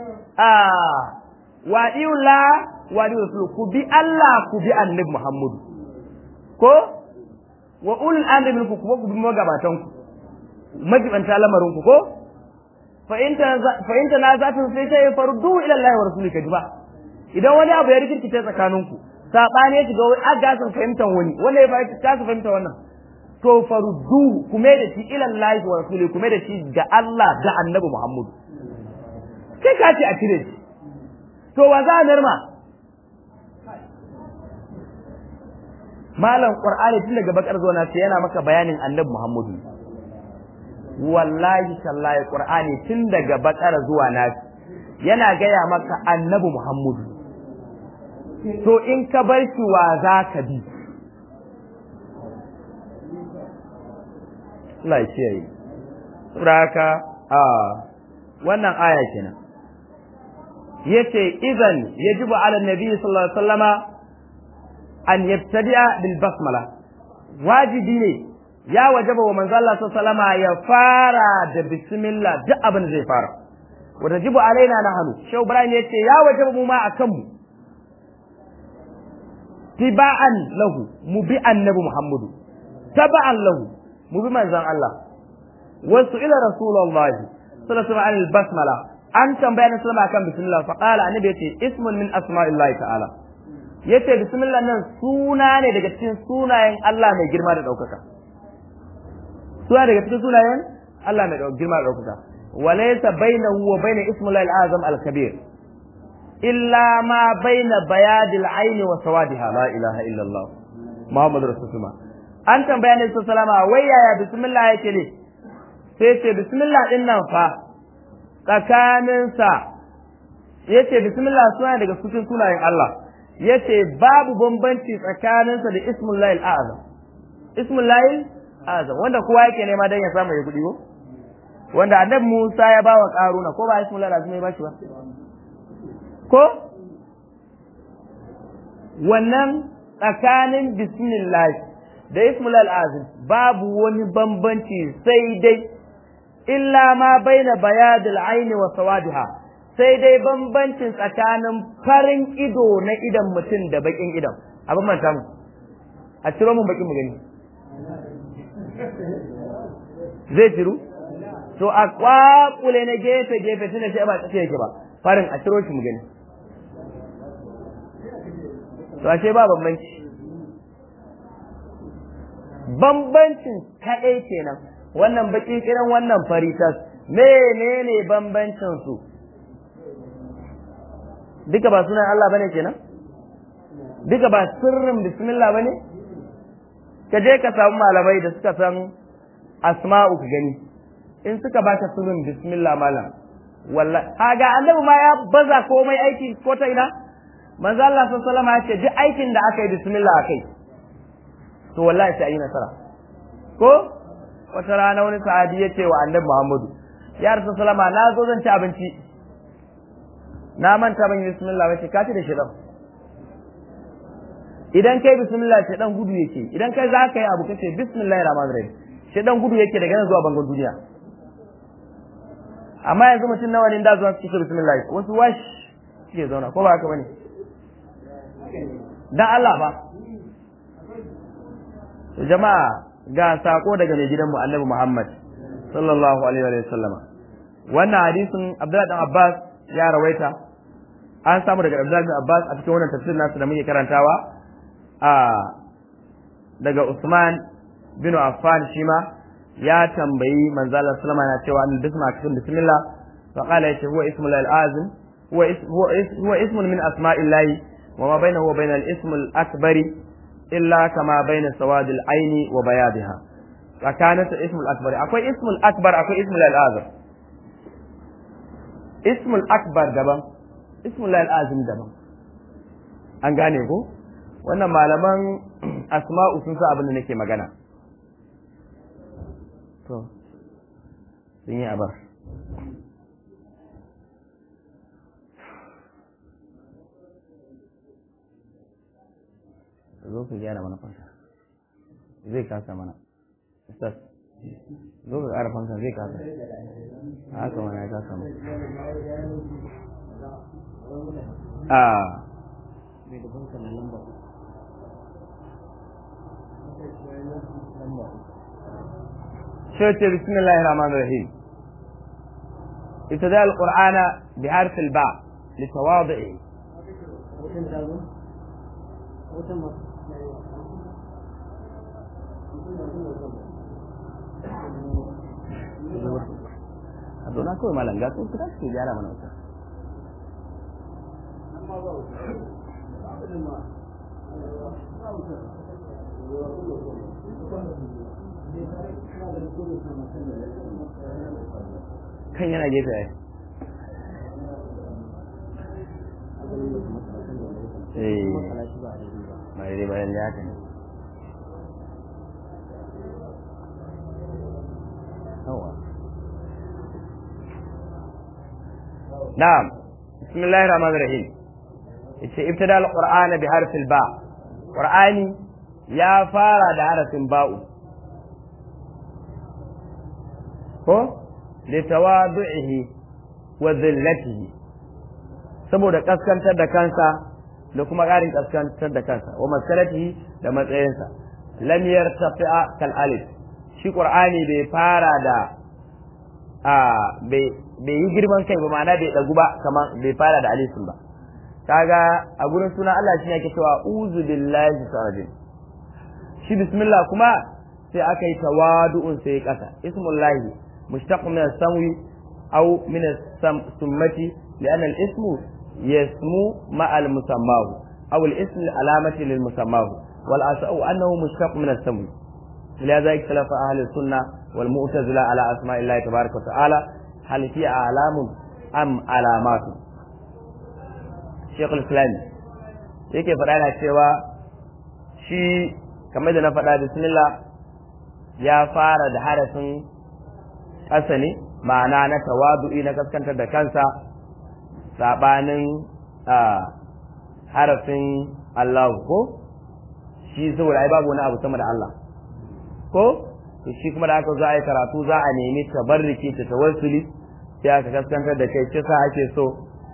wa iulla wa di rasul ku bi Allah ku bi annabi Muhammadu ko wa ulul amri minkum ku ku bi magabatan ku majibanta lamarin ku ko fa in ta fa in ta na zatu sai sai fardu ila Allah wa rasulika jiba idan wani abu ya rikirkice tsakaninku sabani ya shiga wani aga sun fahimtar wani wanda ya fahimta su fahimta wannan to faruddu kuma da shi ila Allah wa rasuli kuma da shi ga Allah da Annabi Muhammad kai ka ce a cire shi to wa za a narma malam qur'ani tun daga bakar zuwa na yana maka bayanin Annabi Muhammad wallahi tallahi qur'ani tun daga bakar zuwa na yana gaya maka Annabi Muhammad to in ka bar shi wa za ka bi Allah ya kiyaye saboda haka a wannan aya kenan yace idan yajibu ala nabi sallallahu alaihi wasallama an yabtadi'a bil basmala wajibi ne ya wajaba wa manzo Allah sallallahu alaihi wasallama ya fara da bismillah duk abin da zai fara wa tajibu alaina nahnu shehu ibrahim yace ya wajaba mu ma akan mu tiba'an lahu mu bi annabi muhammadu taba'an lahu mu bi manzon Allah wasu ila rasulullahi sallallahu alaihi wasallam basmala an tambaya na sallama kan bismillah fa qala annabi yace ismun min asma'illahi ta'ala yace bismillah nan suna ne daga cikin sunayen Allah mai girma da daukaka suna daga cikin sunayen Allah mai girma da daukaka walaysa bainahu wa bain ismillahi al-azam al-kabir illa ma baina bayadil aini wa sawadiha la ilaha illa Allah Muhammadu rasulullah an tambaya ne sallama wai yaya bismillah yake ne sai ce bismillah din nan fa tsakaninsa yace bismillah suna daga cikin sunayen Allah yace babu bambanci tsakaninsa da ismullahi al-azam ismullahi azam wanda kowa yake nema dan ya samu ya kudi ko wanda annabi Musa ya bawa Karuna ko ba ismullahi azam ya bashi ba ko wannan tsakanin bismillah da ismullahi al-azam babu wani bambanci sai dai illa ma baina bayadil aini wa sawadiha sai dai bambancin tsakanin farin ido na idan mutum da bakin idan abin manta mu a ciro mun bakin mu gani zai ciru to a kwakule na gefe gefe tunda shi ba tsaye yake ba farin a ciro shi mu gani to ashe ba bambanci bambancin kaɗai kenan wannan baki kiran wannan faritas menene bambancin su duka ba sunan Allah bane kenan duka ba sirrin bismillah bane ka je ka samu malamai da suka san asma'u ka gani in suka baka sirrin bismillah malam wallahi kaga annabi ma ya baza komai aiki ko ta ina manzo Allah sallallahu alaihi wasallam ya ce duk aikin da aka yi bismillah akai to wallahi sai yi nasara ko wata rana wani sahabi ya ce wa annabi Muhammadu ya rasu salama na zo zan ci abinci na manta ban yi bismillah wace ka ci da shi idan kai bismillah shi dan gudu yake idan kai za ka yi abu kace bismillahir rahmanir rahim shi dan gudu yake daga nan zuwa bangon duniya amma yanzu mutum nawa ne da zuwa su bismillah wasu wash suke zauna ko ba haka bane dan Allah ba to jama'a ga sako daga mai gidanmu Annabi Muhammad sallallahu alaihi wa sallama wannan hadisin Abdullah dan Abbas ya rawaita an samu daga Abdullah bin Abbas a cikin wannan tafsir nasu da muke karantawa a daga Usman bin Affan shi ma ya tambayi manzo Allah sallama na cewa an bisma cikin bismillah fa qala yace huwa ismul azim huwa huwa ismun min asma'illahi wa ma bainahu wa bainal ismul akbari illa kama baina sawadil aini wa bayadiha tsakanin ta ismul akbar akwai ismul akbar akwai ismul azim ismul akbar daban ismul azim daban an gane ko wannan malaman asma'u sun sa abin da nake magana to sun yi abar zo ku gyara mana fanka zai kasa mana ustaz zo ka ƙara fanka zai kasa haka mana ya kasa mana a شوتي بسم الله الرحمن الرحيم ابتداء القرآن بحرف الباء لتواضعه Aduh, aku malah enggak tuh kita sih jarang mana usah. kan yana gefe ai eh ba dai bayan da haka ne na'am bismillahir rahmanir rahim yace ibtada al-qur'ana bi harfil ba qur'ani ya fara da harafin ba'u ko litawadu'ihi wa dhillatihi saboda kaskantar da kansa da kuma ƙarin kaskantar da kansa wa maskalatihi da matsayinsa lam yartafi'a kal alif shi qur'ani bai fara da a bai yi girman kai ba ma'ana bai dagu ba kamar bai fara da alifin ba kaga a gurin sunan Allah shi yake cewa uzu billahi sarajin shi bismillah kuma sai aka yi tawadu'un sai kasa ismullahi mushtaq min as-samwi aw min as-summati لأن الاسم يسمو مع المسماه أو الاسم العلامة للمسماه والأسأل أنه مشتق من السمو لهذا اختلف أهل السنة والمعتزلة على أسماء الله تبارك وتعالى هل هي أعلام أم علامات شيخ الإسلام yake faɗa na cewa shi kamar da na faɗa bismillah ya fara da harafin ƙasa ne ma'ana na tawadu'i na kaskantar da kansa saɓanin harafin Allah ko shi saboda ai babu wani abu sama da Allah ko to shi kuma da aka zo a yi karatu za a nemi tabarriki ta tawassuli sai aka kaskantar da kai kisa ake so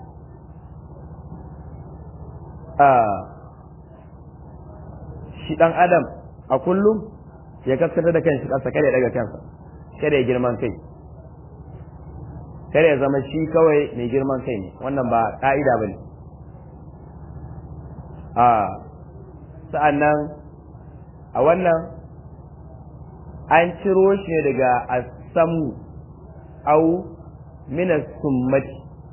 shi dan adam a kullum ya kaskantar da kanshi kansa kada ya daga kansa kada ya girman kai kada ya zama shi kawai mai girman kai ne wannan ba ka'ida ba ne a sa'annan a wannan an ciro shi ne daga asamu au minas summati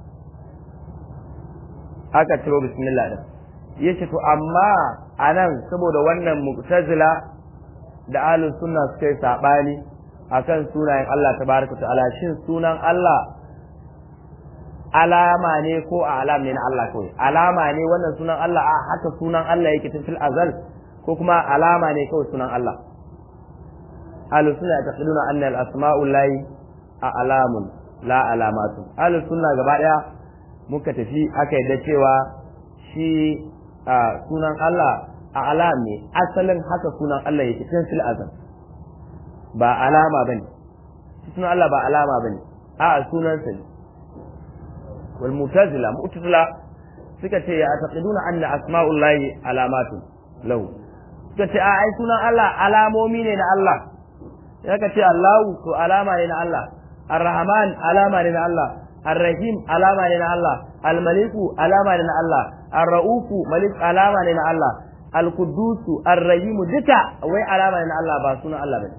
aka ciro bismillah din yace to amma anan saboda wannan mu'tazila da ahlus sunna suka yi sabani akan sunayen Allah tabaraka ta'ala shin sunan Allah alama ne ko a alam ne na Allah kawai alama ne wannan sunan Allah a haka sunan Allah yake tun fil azal ko kuma alama ne kawai sunan Allah ahlu sunna yaquluna anna al asma'u lahi a alamun la alamatu ahlus sunna gaba daya muka tafi aka yadda cewa shi sunan Allah a alam ne asalin haka sunan Allah yake tun fil azal ba alama bane sunan Allah ba alama bane a sunan sa ne wal mutazila mu'tazila suka ce ya taqiduna anna asma'ullahi alamatu lahu suka ce a ai sunan Allah alamomi ne na Allah ya ka ce Allahu to alama ne na Allah Ar-Rahman alama ne na Allah Ar-Rahim alama ne na Allah Al-Maliku alama ne na Allah Ar-Ra'ufu malik alama ne na Allah Al-Quddusu Ar-Rahim duka wai alama ne na Allah ba sunan Allah bane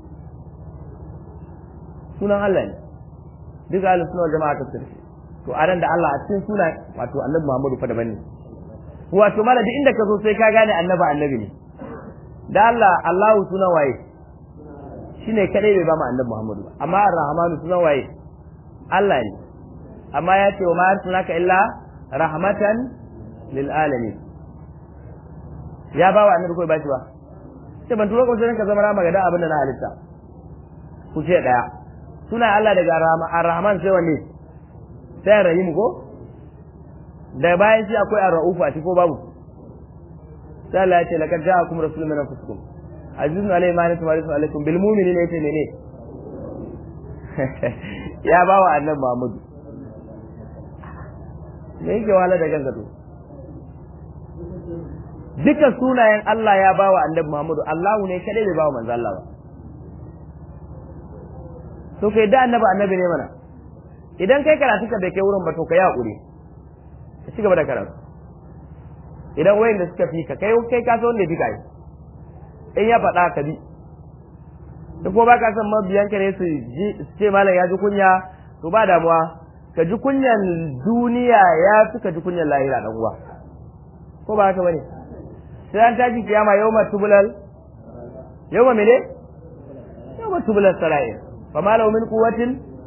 sunan Allah ne duka ahlus sunna jama'a ta tsirfi to a ran da Allah a cikin sunan wato Annabi Muhammadu fa daban ne wato mala duk inda ka zo sai ka gane annabi annabi ne da Allah Allahu sunan waye shine kadai bai ba mu annabi Muhammadu ba amma Ar-Rahmanu sunan waye Allah ne amma ya ce wa ma arsalnaka illa rahmatan lil alamin ya ba wa annabi ko ba shi ba sai ban turo ko sai ka zama rama ga da abin da na halitta ku ce daya suna Allah daga Ar-Rahman sai wanne sai Rahim ko da bayan shi akwai Ar-Rauf a ko babu sai Allah ya ce laqad ja'akum rasulun min anfusikum azizun alayhi ma antum harisun alaykum bil mu'minina yace mene ya ba wa annabi Muhammadu me yake wala da gangato duka sunayen Allah ya ba wa annabi Muhammadu Allahu ne kadai bai ba wa manzo Allah ba to kai da annabi annabi ne mana idan kai karatu ka bai kai wurin ba to kai hakuri ka ci gaba da karatu idan wayan da suka fi ka kai kai ka san wanda ya fi ka yi in ya faɗa ka bi duk ko ba ka san mabiyan ka ne su ji su ce malam ya ji kunya to ba damuwa ka ji kunyan duniya ya fi ka ji kunyan lahira dan uwa ko ba haka bane sai an taji kiyama yawma tubulal yawma mene yawma tubulal sara'ir fa ma lahu min quwwatin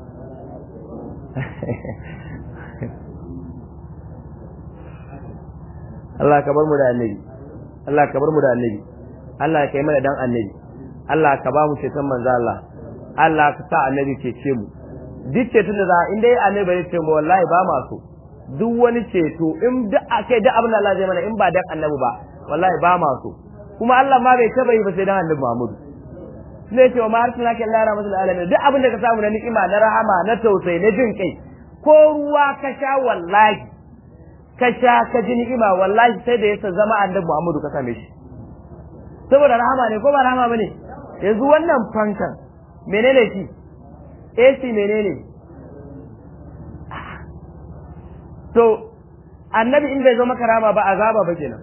Allah ka bar mu da annabi Allah ka bar mu da annabi Allah ka yi mana dan annabi Allah ka ba mu ceton manzo Allah Allah ka sa annabi cece mu duk ceton da za in dai annabi bai ce mu wallahi ba ma so duk wani ceto in duk akai duk abin da Allah zai mana in ba dan annabi ba wallahi ba ma so kuma Allah ma bai taba yi ba sai dan annabi Muhammad ne ce wa ma arsalna ka illa rahmatul alamin duk abin da ka samu na ni'ima na rahama na tausayi na jin kai ko ruwa ka sha wallahi ka sha ka ji ni'ima wallahi sai da yasa zama annabi Muhammadu ka same shi saboda rahama ne ko ba rahama bane yanzu wannan fankan menene shi AC menene to annabi in bai zo maka rama ba azaba ba kenan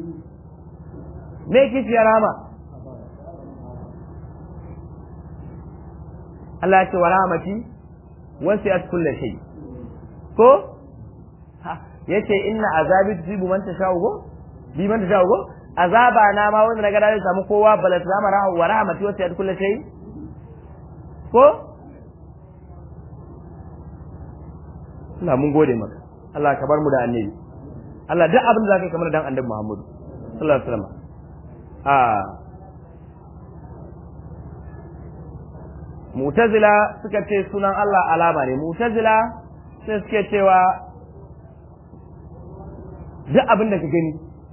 me kici ya rama Allah ya ce wa rahmati wasi'at kulli shay ko yace inna azabi tusibu man tasha'u go bi man tasha'u go azaba na ma wanda naga da samu kowa balat zama rahu wa rahmati wasi'at kulli shay ko Allah mun gode maka Allah ka bar mu da annabi Allah duk abin da zaka kamar dan annabi Muhammad sallallahu alaihi wasallam a Mu'tazila suka ce sunan Allah alama ne Mu'tazila sai suke cewa duk abin da ka gani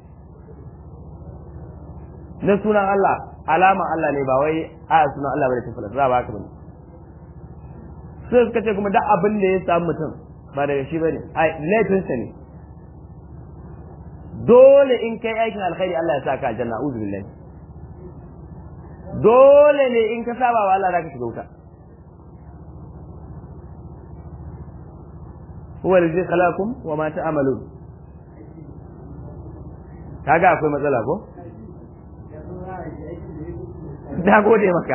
na sunan Allah alama Allah ne ba wai a sunan Allah bane ta falasa ba haka bane sai suka ce kuma duk abin da ya samu mutum ba daga shi bane ai laifinsa ne dole in kai aikin alkhairi Allah ya saka aljanna a'udhu billahi dole ne in ka saba wa Allah zaka shiga wuta huwa allazi khalaqakum wa ma ta'malun kaga akwai matsala ko da gode maka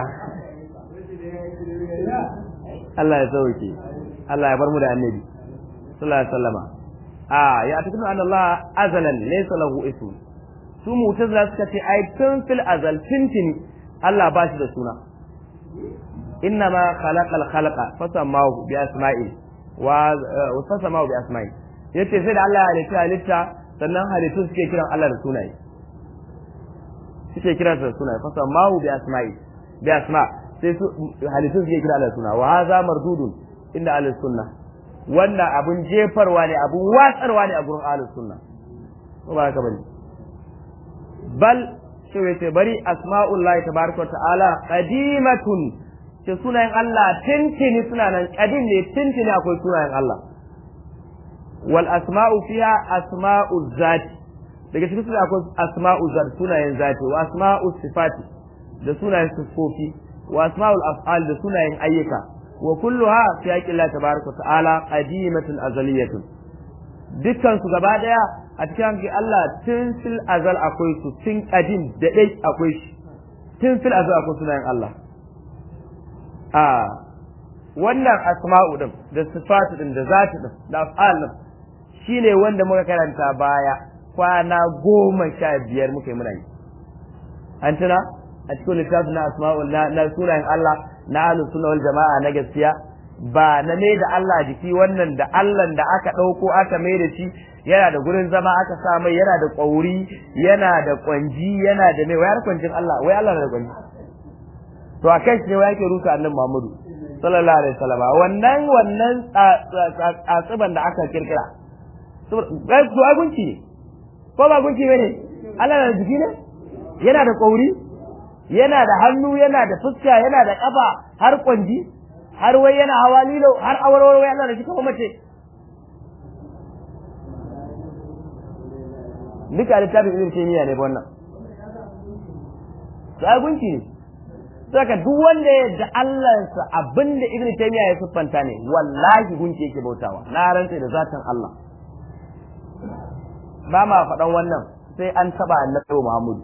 Allah ya sauke Allah ya bar mu da annabi sallallahu alaihi wasallama a ya tafi anna Allah azalan laysa lahu ism su mutazila suka ce ai tun fil azal tintini Allah ba shi da suna inna ma khalaqal khalaqa fasamahu bi asma'i wa fasamahu bi asma'i yace sai da Allah ya halitta halitta sannan halittu suke kiran Allah da sunaye suke kiran da sunaye fasamahu bi asma'i bi asma sai su halittu suke kiran Allah da suna wa hadha mardudun inda ahlus sunna wannan abun jefarwa ne abun watsarwa ne a gurin ahlus sunna ko ba haka bane bal shi yace bari asma'ullahi tabaraka wa ta'ala qadimatun ce sunayen Allah tintini suna nan kadim ne tintini akwai sunayen Allah wal asma'u fiha asma'u zati daga cikin suna akwai asma'u zati sunayen zati wa asma'u sifati da sunayen sifofi wa asma'ul af'al da sunayen ayyuka wa kulluha fi haqqi Allah tabaraka ta'ala qadimatun azaliyatun dukkan su gaba daya a cikin hankali Allah tun fil azal akwai su tun qadim da dai akwai shi tun fil azal akwai sunayen Allah a wannan asma'u din da sifatu din da zati din da af'al din shine wanda muka karanta baya kwana goma sha biyar muka yi muna yi an tuna a cikin littafin na asma'ul na sunayen Allah na ahlus sunna wal jama'a na gaskiya ba na mai da Allah jiki wannan da Allah da aka ɗauko aka mai da shi yana da gurin zama aka sa mai yana da ƙwauri yana da ƙwanji yana da mai wayar kwancin Allah wai Allah na da ƙwanji to a kai ne wai yake rusa annabi Muhammadu sallallahu alaihi wasallam wannan wannan tsatsiban da aka kirkira to ai gunki ne ko ba gunki bane Allah na da jiki ne yana da ƙwauri yana da hannu yana da fuska yana da kafa har kwanji har wai yana hawa lilo har awarwar wai Allah da shi kuma mace duka littafin ibn taymiya ne wannan sai gunki ne saka duk wanda ya da Allah sa abinda ibn taymiya ya siffanta ne wallahi gunki yake bautawa na rantsa da zatan Allah ba ma faɗan wannan sai an taba annabi Muhammadu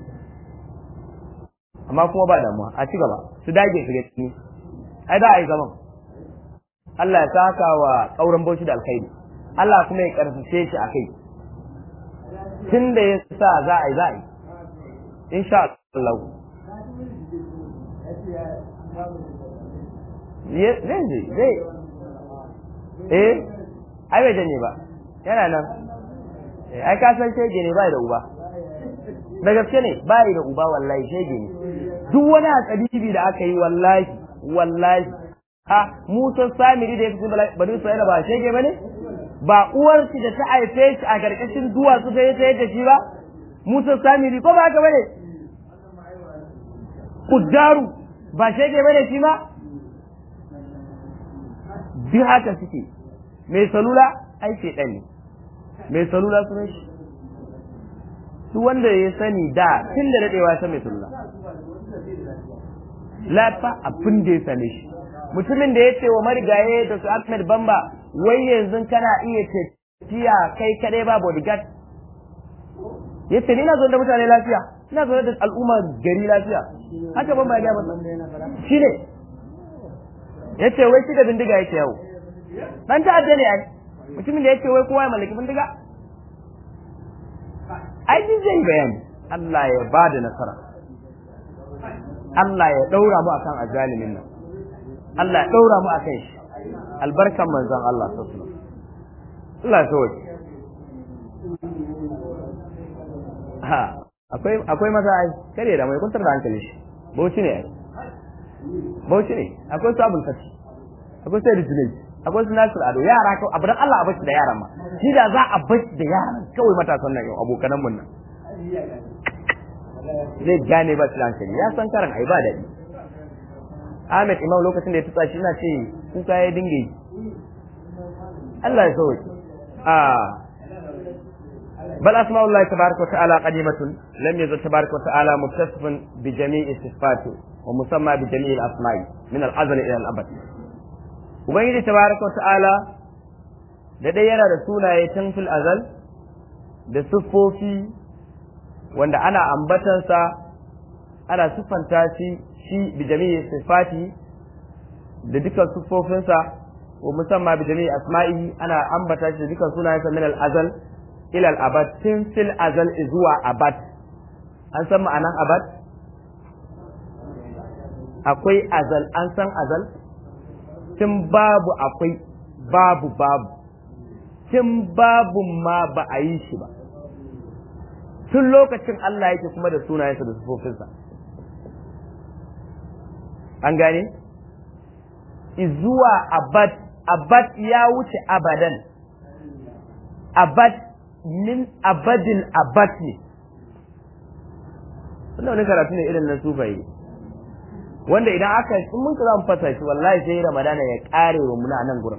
amma kuma ba damuwa a ci gaba su dage su gani ai da a yi zaman Allah ya saka wa ƙauren bauchi da alkhairi Allah kuma ya karfafe shi a kai tun da ya sa za a yi za a yi insha Allah zai je zai eh ai bai janye ba yana nan ai ka san shege ne bai da uba da gaske ne bai da uba wallahi shege ne duk wani hatsaribi da aka yi wallahi wallahi ha Musa Samiri da ya fi bani Isra'ila ba shege bane ba uwar shi da ta haife shi a karkashin duwatsu ta yi ta yadda shi ba Musa Samiri ko ba haka bane Kuddaru ba shege bane shi ma duk haka suke mai salula ai shedan ne mai salula sunan shi duk wanda ya sani da tun da dadewa ya san mai salula lafa abin da ya same shi mutumin da ya ce wa marigaye da su Ahmed Bamba wai yanzu kana iya tafiya kai kadai ba bodyguard ya ce ni na zo da mutane lafiya ina zo da al'umma gari lafiya haka Bamba ya gaba shi ne ya ce wai shi da bindiga yake yawo dan ta'adda ne ai mutumin da ya ce wai kowa ya mallaki bindiga ai zai bayani Allah ya ba da nasara Allah ya ɗaura mu akan azalimin nan Allah ya ɗaura mu akan shi albarkan manzon Allah sallallahu alaihi Allah ya sauke ha akwai akwai maza ai kare da mai kuntar da hankali shi bauchi ne ai bauchi ne akwai su abul fati akwai sai rijinai akwai su nasir ado yara kawai abu dan Allah a bashi da yaran ma shi da za a bashi da yaran kawai matasan nan yau abokanan mun nan zai gane ba shi hankali ya san karan ai ba daɗi Ahmed Imam lokacin da ya tutsa shi na ce kuka ya dinga yi Allah ya sauke a bal asma'u Allah tabaraka wa ta'ala qadimatun lam yazal tabaraka wa ta'ala muttasifan bi jami'i sifati wa musamma bi jami'i al-asma'i min al-azal ila al-abad ubangiji tabaraka wa ta'ala da dai yana da sunaye tun fil azal da siffofi wanda ana ambatansa ana siffanta shi shi bi jami'i sifati da dukkan siffofinsa wa musamman bi jami'i asma'ihi ana ambata shi da dukkan sunayensa min al-azal ila al-abad tun fil azal zuwa abad an san ma'anan abad akwai azal an san azal tun babu akwai babu babu tun babu ma ba a yi shi ba tun lokacin Allah yake kuma da sunayensa da sufofinsa an gane izuwa abad abad ya wuce abadan abad min abadin abad ne wannan wani karatu ne irin na sufaye wanda idan aka in mun za mu fasa shi wallahi sai ramadana ya kare wa muna nan gurin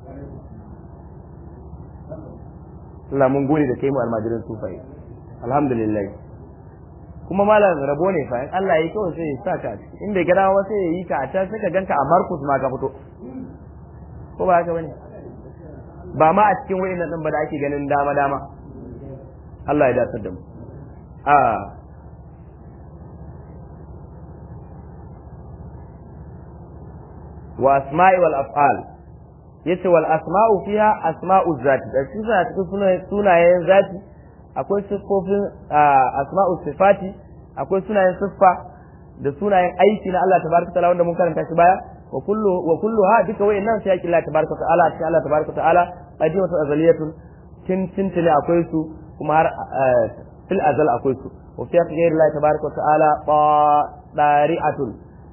Allah mun gode da kai mu almajirin sufaye alhamdulillah kuma malam rabo ne fa in Allah ya yi kawai sai ya sa ka a ciki in bai gada ba sai ya yi ka a can sai ka ganka a Markus ma ka fito ko ba haka bane ba ma a cikin wayannan din ba da ake ganin dama dama Allah ya dace da mu a wa asma'i wal af'al yace wal asma'u fiha asma'u zati da shi suna cikin sunayen zati akwai siffofin asma'u sifati akwai sunayen siffa da sunayen aiki na Allah tabaraka ta'ala wanda mun karanta shi baya wa kullu wa kulluha duka wayannan sai yake Allah tabaraka ta'ala sai Allah tabaraka ta'ala qadimatu azaliyatun tin tintile akwai su kuma har fil azal akwai su wa fi ghayri Allah tabaraka ta'ala dari'atun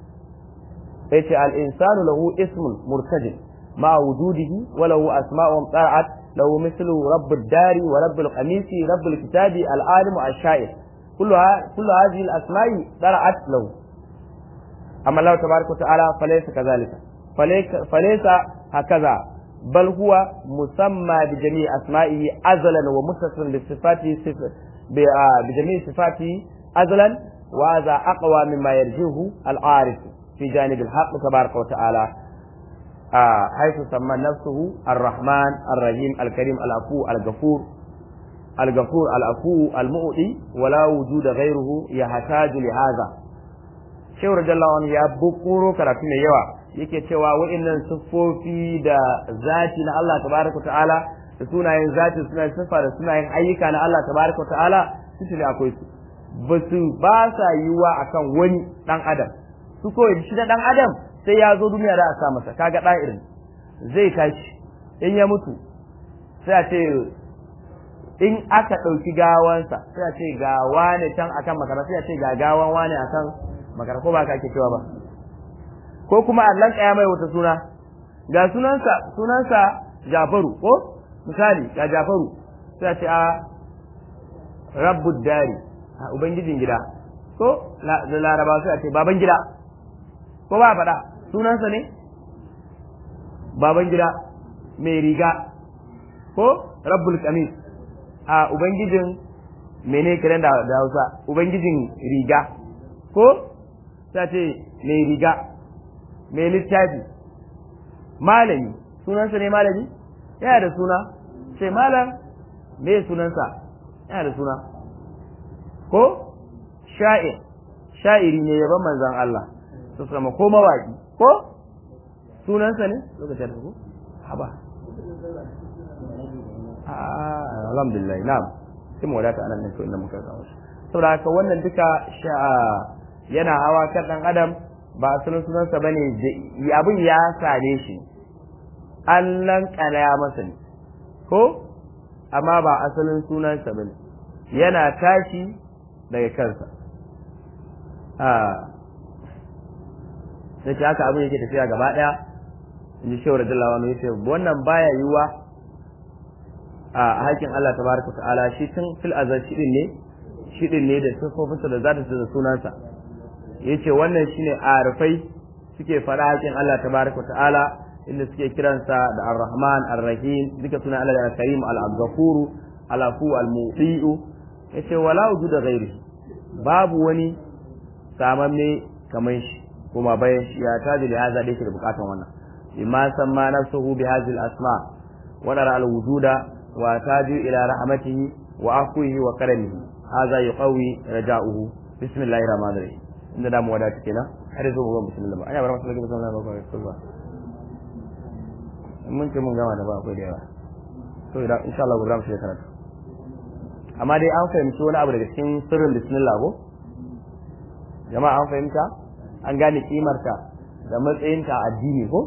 yace al insanu lahu ismun murtajil ma wujudihi wa lahu asma'un qara'at له مثل رب الدار ورب القميص رب الكتاب العالم الشاعر كلها كل هذه الاسماء درعت له اما الله تبارك وتعالى فليس كذلك فليس هكذا بل هو مسمى بجميع اسمائه ازلا ومتصلا بصفاته بجميع صفاته ازلا وهذا اقوى مما يرجوه العارف في جانب الحق تبارك وتعالى آه حيث سمى نفسه الرحمن الرحيم الكريم العفو الغفور الغفور العفو المؤتي ولا وجود غيره يحتاج لهذا shehu radiyallahu anhu ya bukuro karatu mai yawa yake cewa wa'annan siffofi da zati na Allah tabaraka ta'ala da sunayen zati sunayen siffa da sunayen ayyuka na Allah tabaraka ta'ala su ne akwai su ba su ba sa yiwa akan wani dan adam su kawai shi da dan adam sai ya zo duniya da a sa masa kaga ɗan irin zai tashi in ya mutu sai a ce in aka ɗauki gawansa sai a ce ga wane can akan makara sai a ce ga gawan wane akan makara ko ba ka ake cewa ba ko kuma Allah ya mai wata suna ga sunansa sunansa Jafaru ko misali ga Jafaru sai a ce a rabbud dari a ubangijin gida ko da laraba sai a ce baban gida ko ba faɗa sunansa ne baban gida mai riga ko rabbul kamis a ubangijin mene kiran da hausa ubangijin riga ko ta ce mai riga mai littafi malami sunansa ne malami yana da suna sai malam me sunansa yana da suna ko sha'ir sha'iri ne yaban manzan Allah su sama ko mawaki ko sunansa ne lokacin da ku haba alhamdulillah na'am sai mu wadata anan ne to inda muka kawo shi saboda haka wannan duka yana hawa kan dan adam ba asalin sunansa bane abin ya same shi Allah kana masa ne ko amma ba asalin sunansa bane yana tashi daga kansa sai ce haka abin yake tafiya gaba daya in ji shawar da lawa mai wannan baya yiwuwa a hakin Allah tabaraka ta'ala shi tun fil azal shi ne shi ne da sifofinsa da zata da sunansa yace wannan shine arifai suke fara hakin Allah tabaraka ta'ala inda suke kiransa da ar-rahman ar-rahim duka suna Allah da al-karim al-ghafur al-afu al-mutiu yace wala wujuda ghairi babu wani samamme kamar shi kuma bayan shi ya taji da haza da yake da bukatan wannan imma samma nafsuhu bi hadhihi al-asma wa nara al-wujuda wa taji ila rahmatihi wa afwihi wa karamihi hadha yuqawi raja'uhu bismillahir rahmanir rahim inda da mu wadata kenan har yanzu mu ga bismillah ba aya bar masa bismillah ba ko ba mun ce mun gama da ba akwai da yawa to idan insha Allah gobe mu shiga karatu amma dai an fahimci wani abu daga cikin sirrin bismillah ko jama'a an fahimta an gane kimarta da matsayinta a addini ko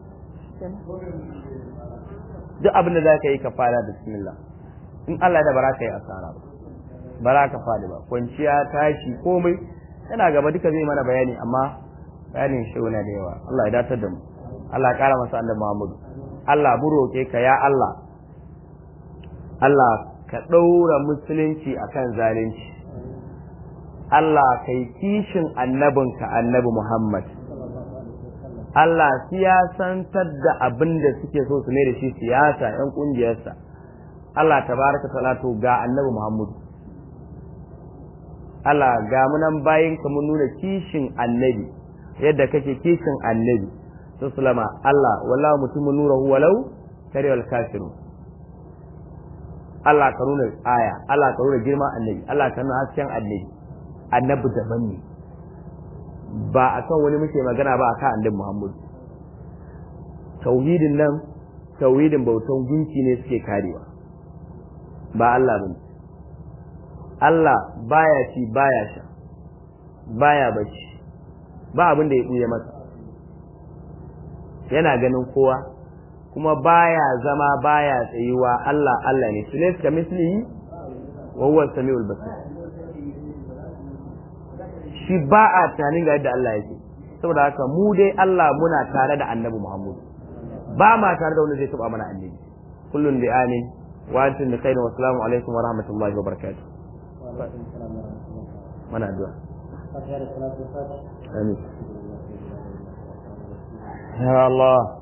duk abin da za ka yi ka fara da bismillah in Allah da bara ka yi asara ba bara ka fadi ba kwanciya tashi komai yana gaba duka zai mana bayani amma bayanin shi na da yawa Allah ya datar da mu Allah ya kara masa annabi Muhammadu Allah mu roke ka ya Allah Allah ka ɗaura musulunci akan zalunci Allah kai kishin annabinka annabi Muhammad Allah siyasantar da abin da suke so su ne da shi siyasa ‘yan ƙungiyarsa Allah tabaraka salatu ga annabi Muhammadu Allah ga munan bayin ka mun nuna kishin annabi yadda kake kishin annabi su sulama Allah wallahu mutum nurahu walau karewal kafiru Allah ka nuna aya Allah ka nuna girman annabi Allah ka nuna hasken annabi annabi daban ne ba a kan wani muke magana ba a kan annabi Muhammadu tauhidin nan tauhidin bautan gunki ne suke karewa ba Allah bane Allah baya ci baya sha baya bacci ba abin da ya ɓuya masa yana ganin kowa kuma baya zama baya tsayuwa Allah Allah ne su ka mislihi wa huwa samiul basir shi ba a tunanin ga yadda Allah yake saboda haka mu dai Allah muna tare da Annabi Muhammad ba ma tare da wanda zai taba mana annabi kullun bi amin wa antum bi khairin wa assalamu alaikum wa rahmatullahi wa barakatuh mana addu'a amin ya Allah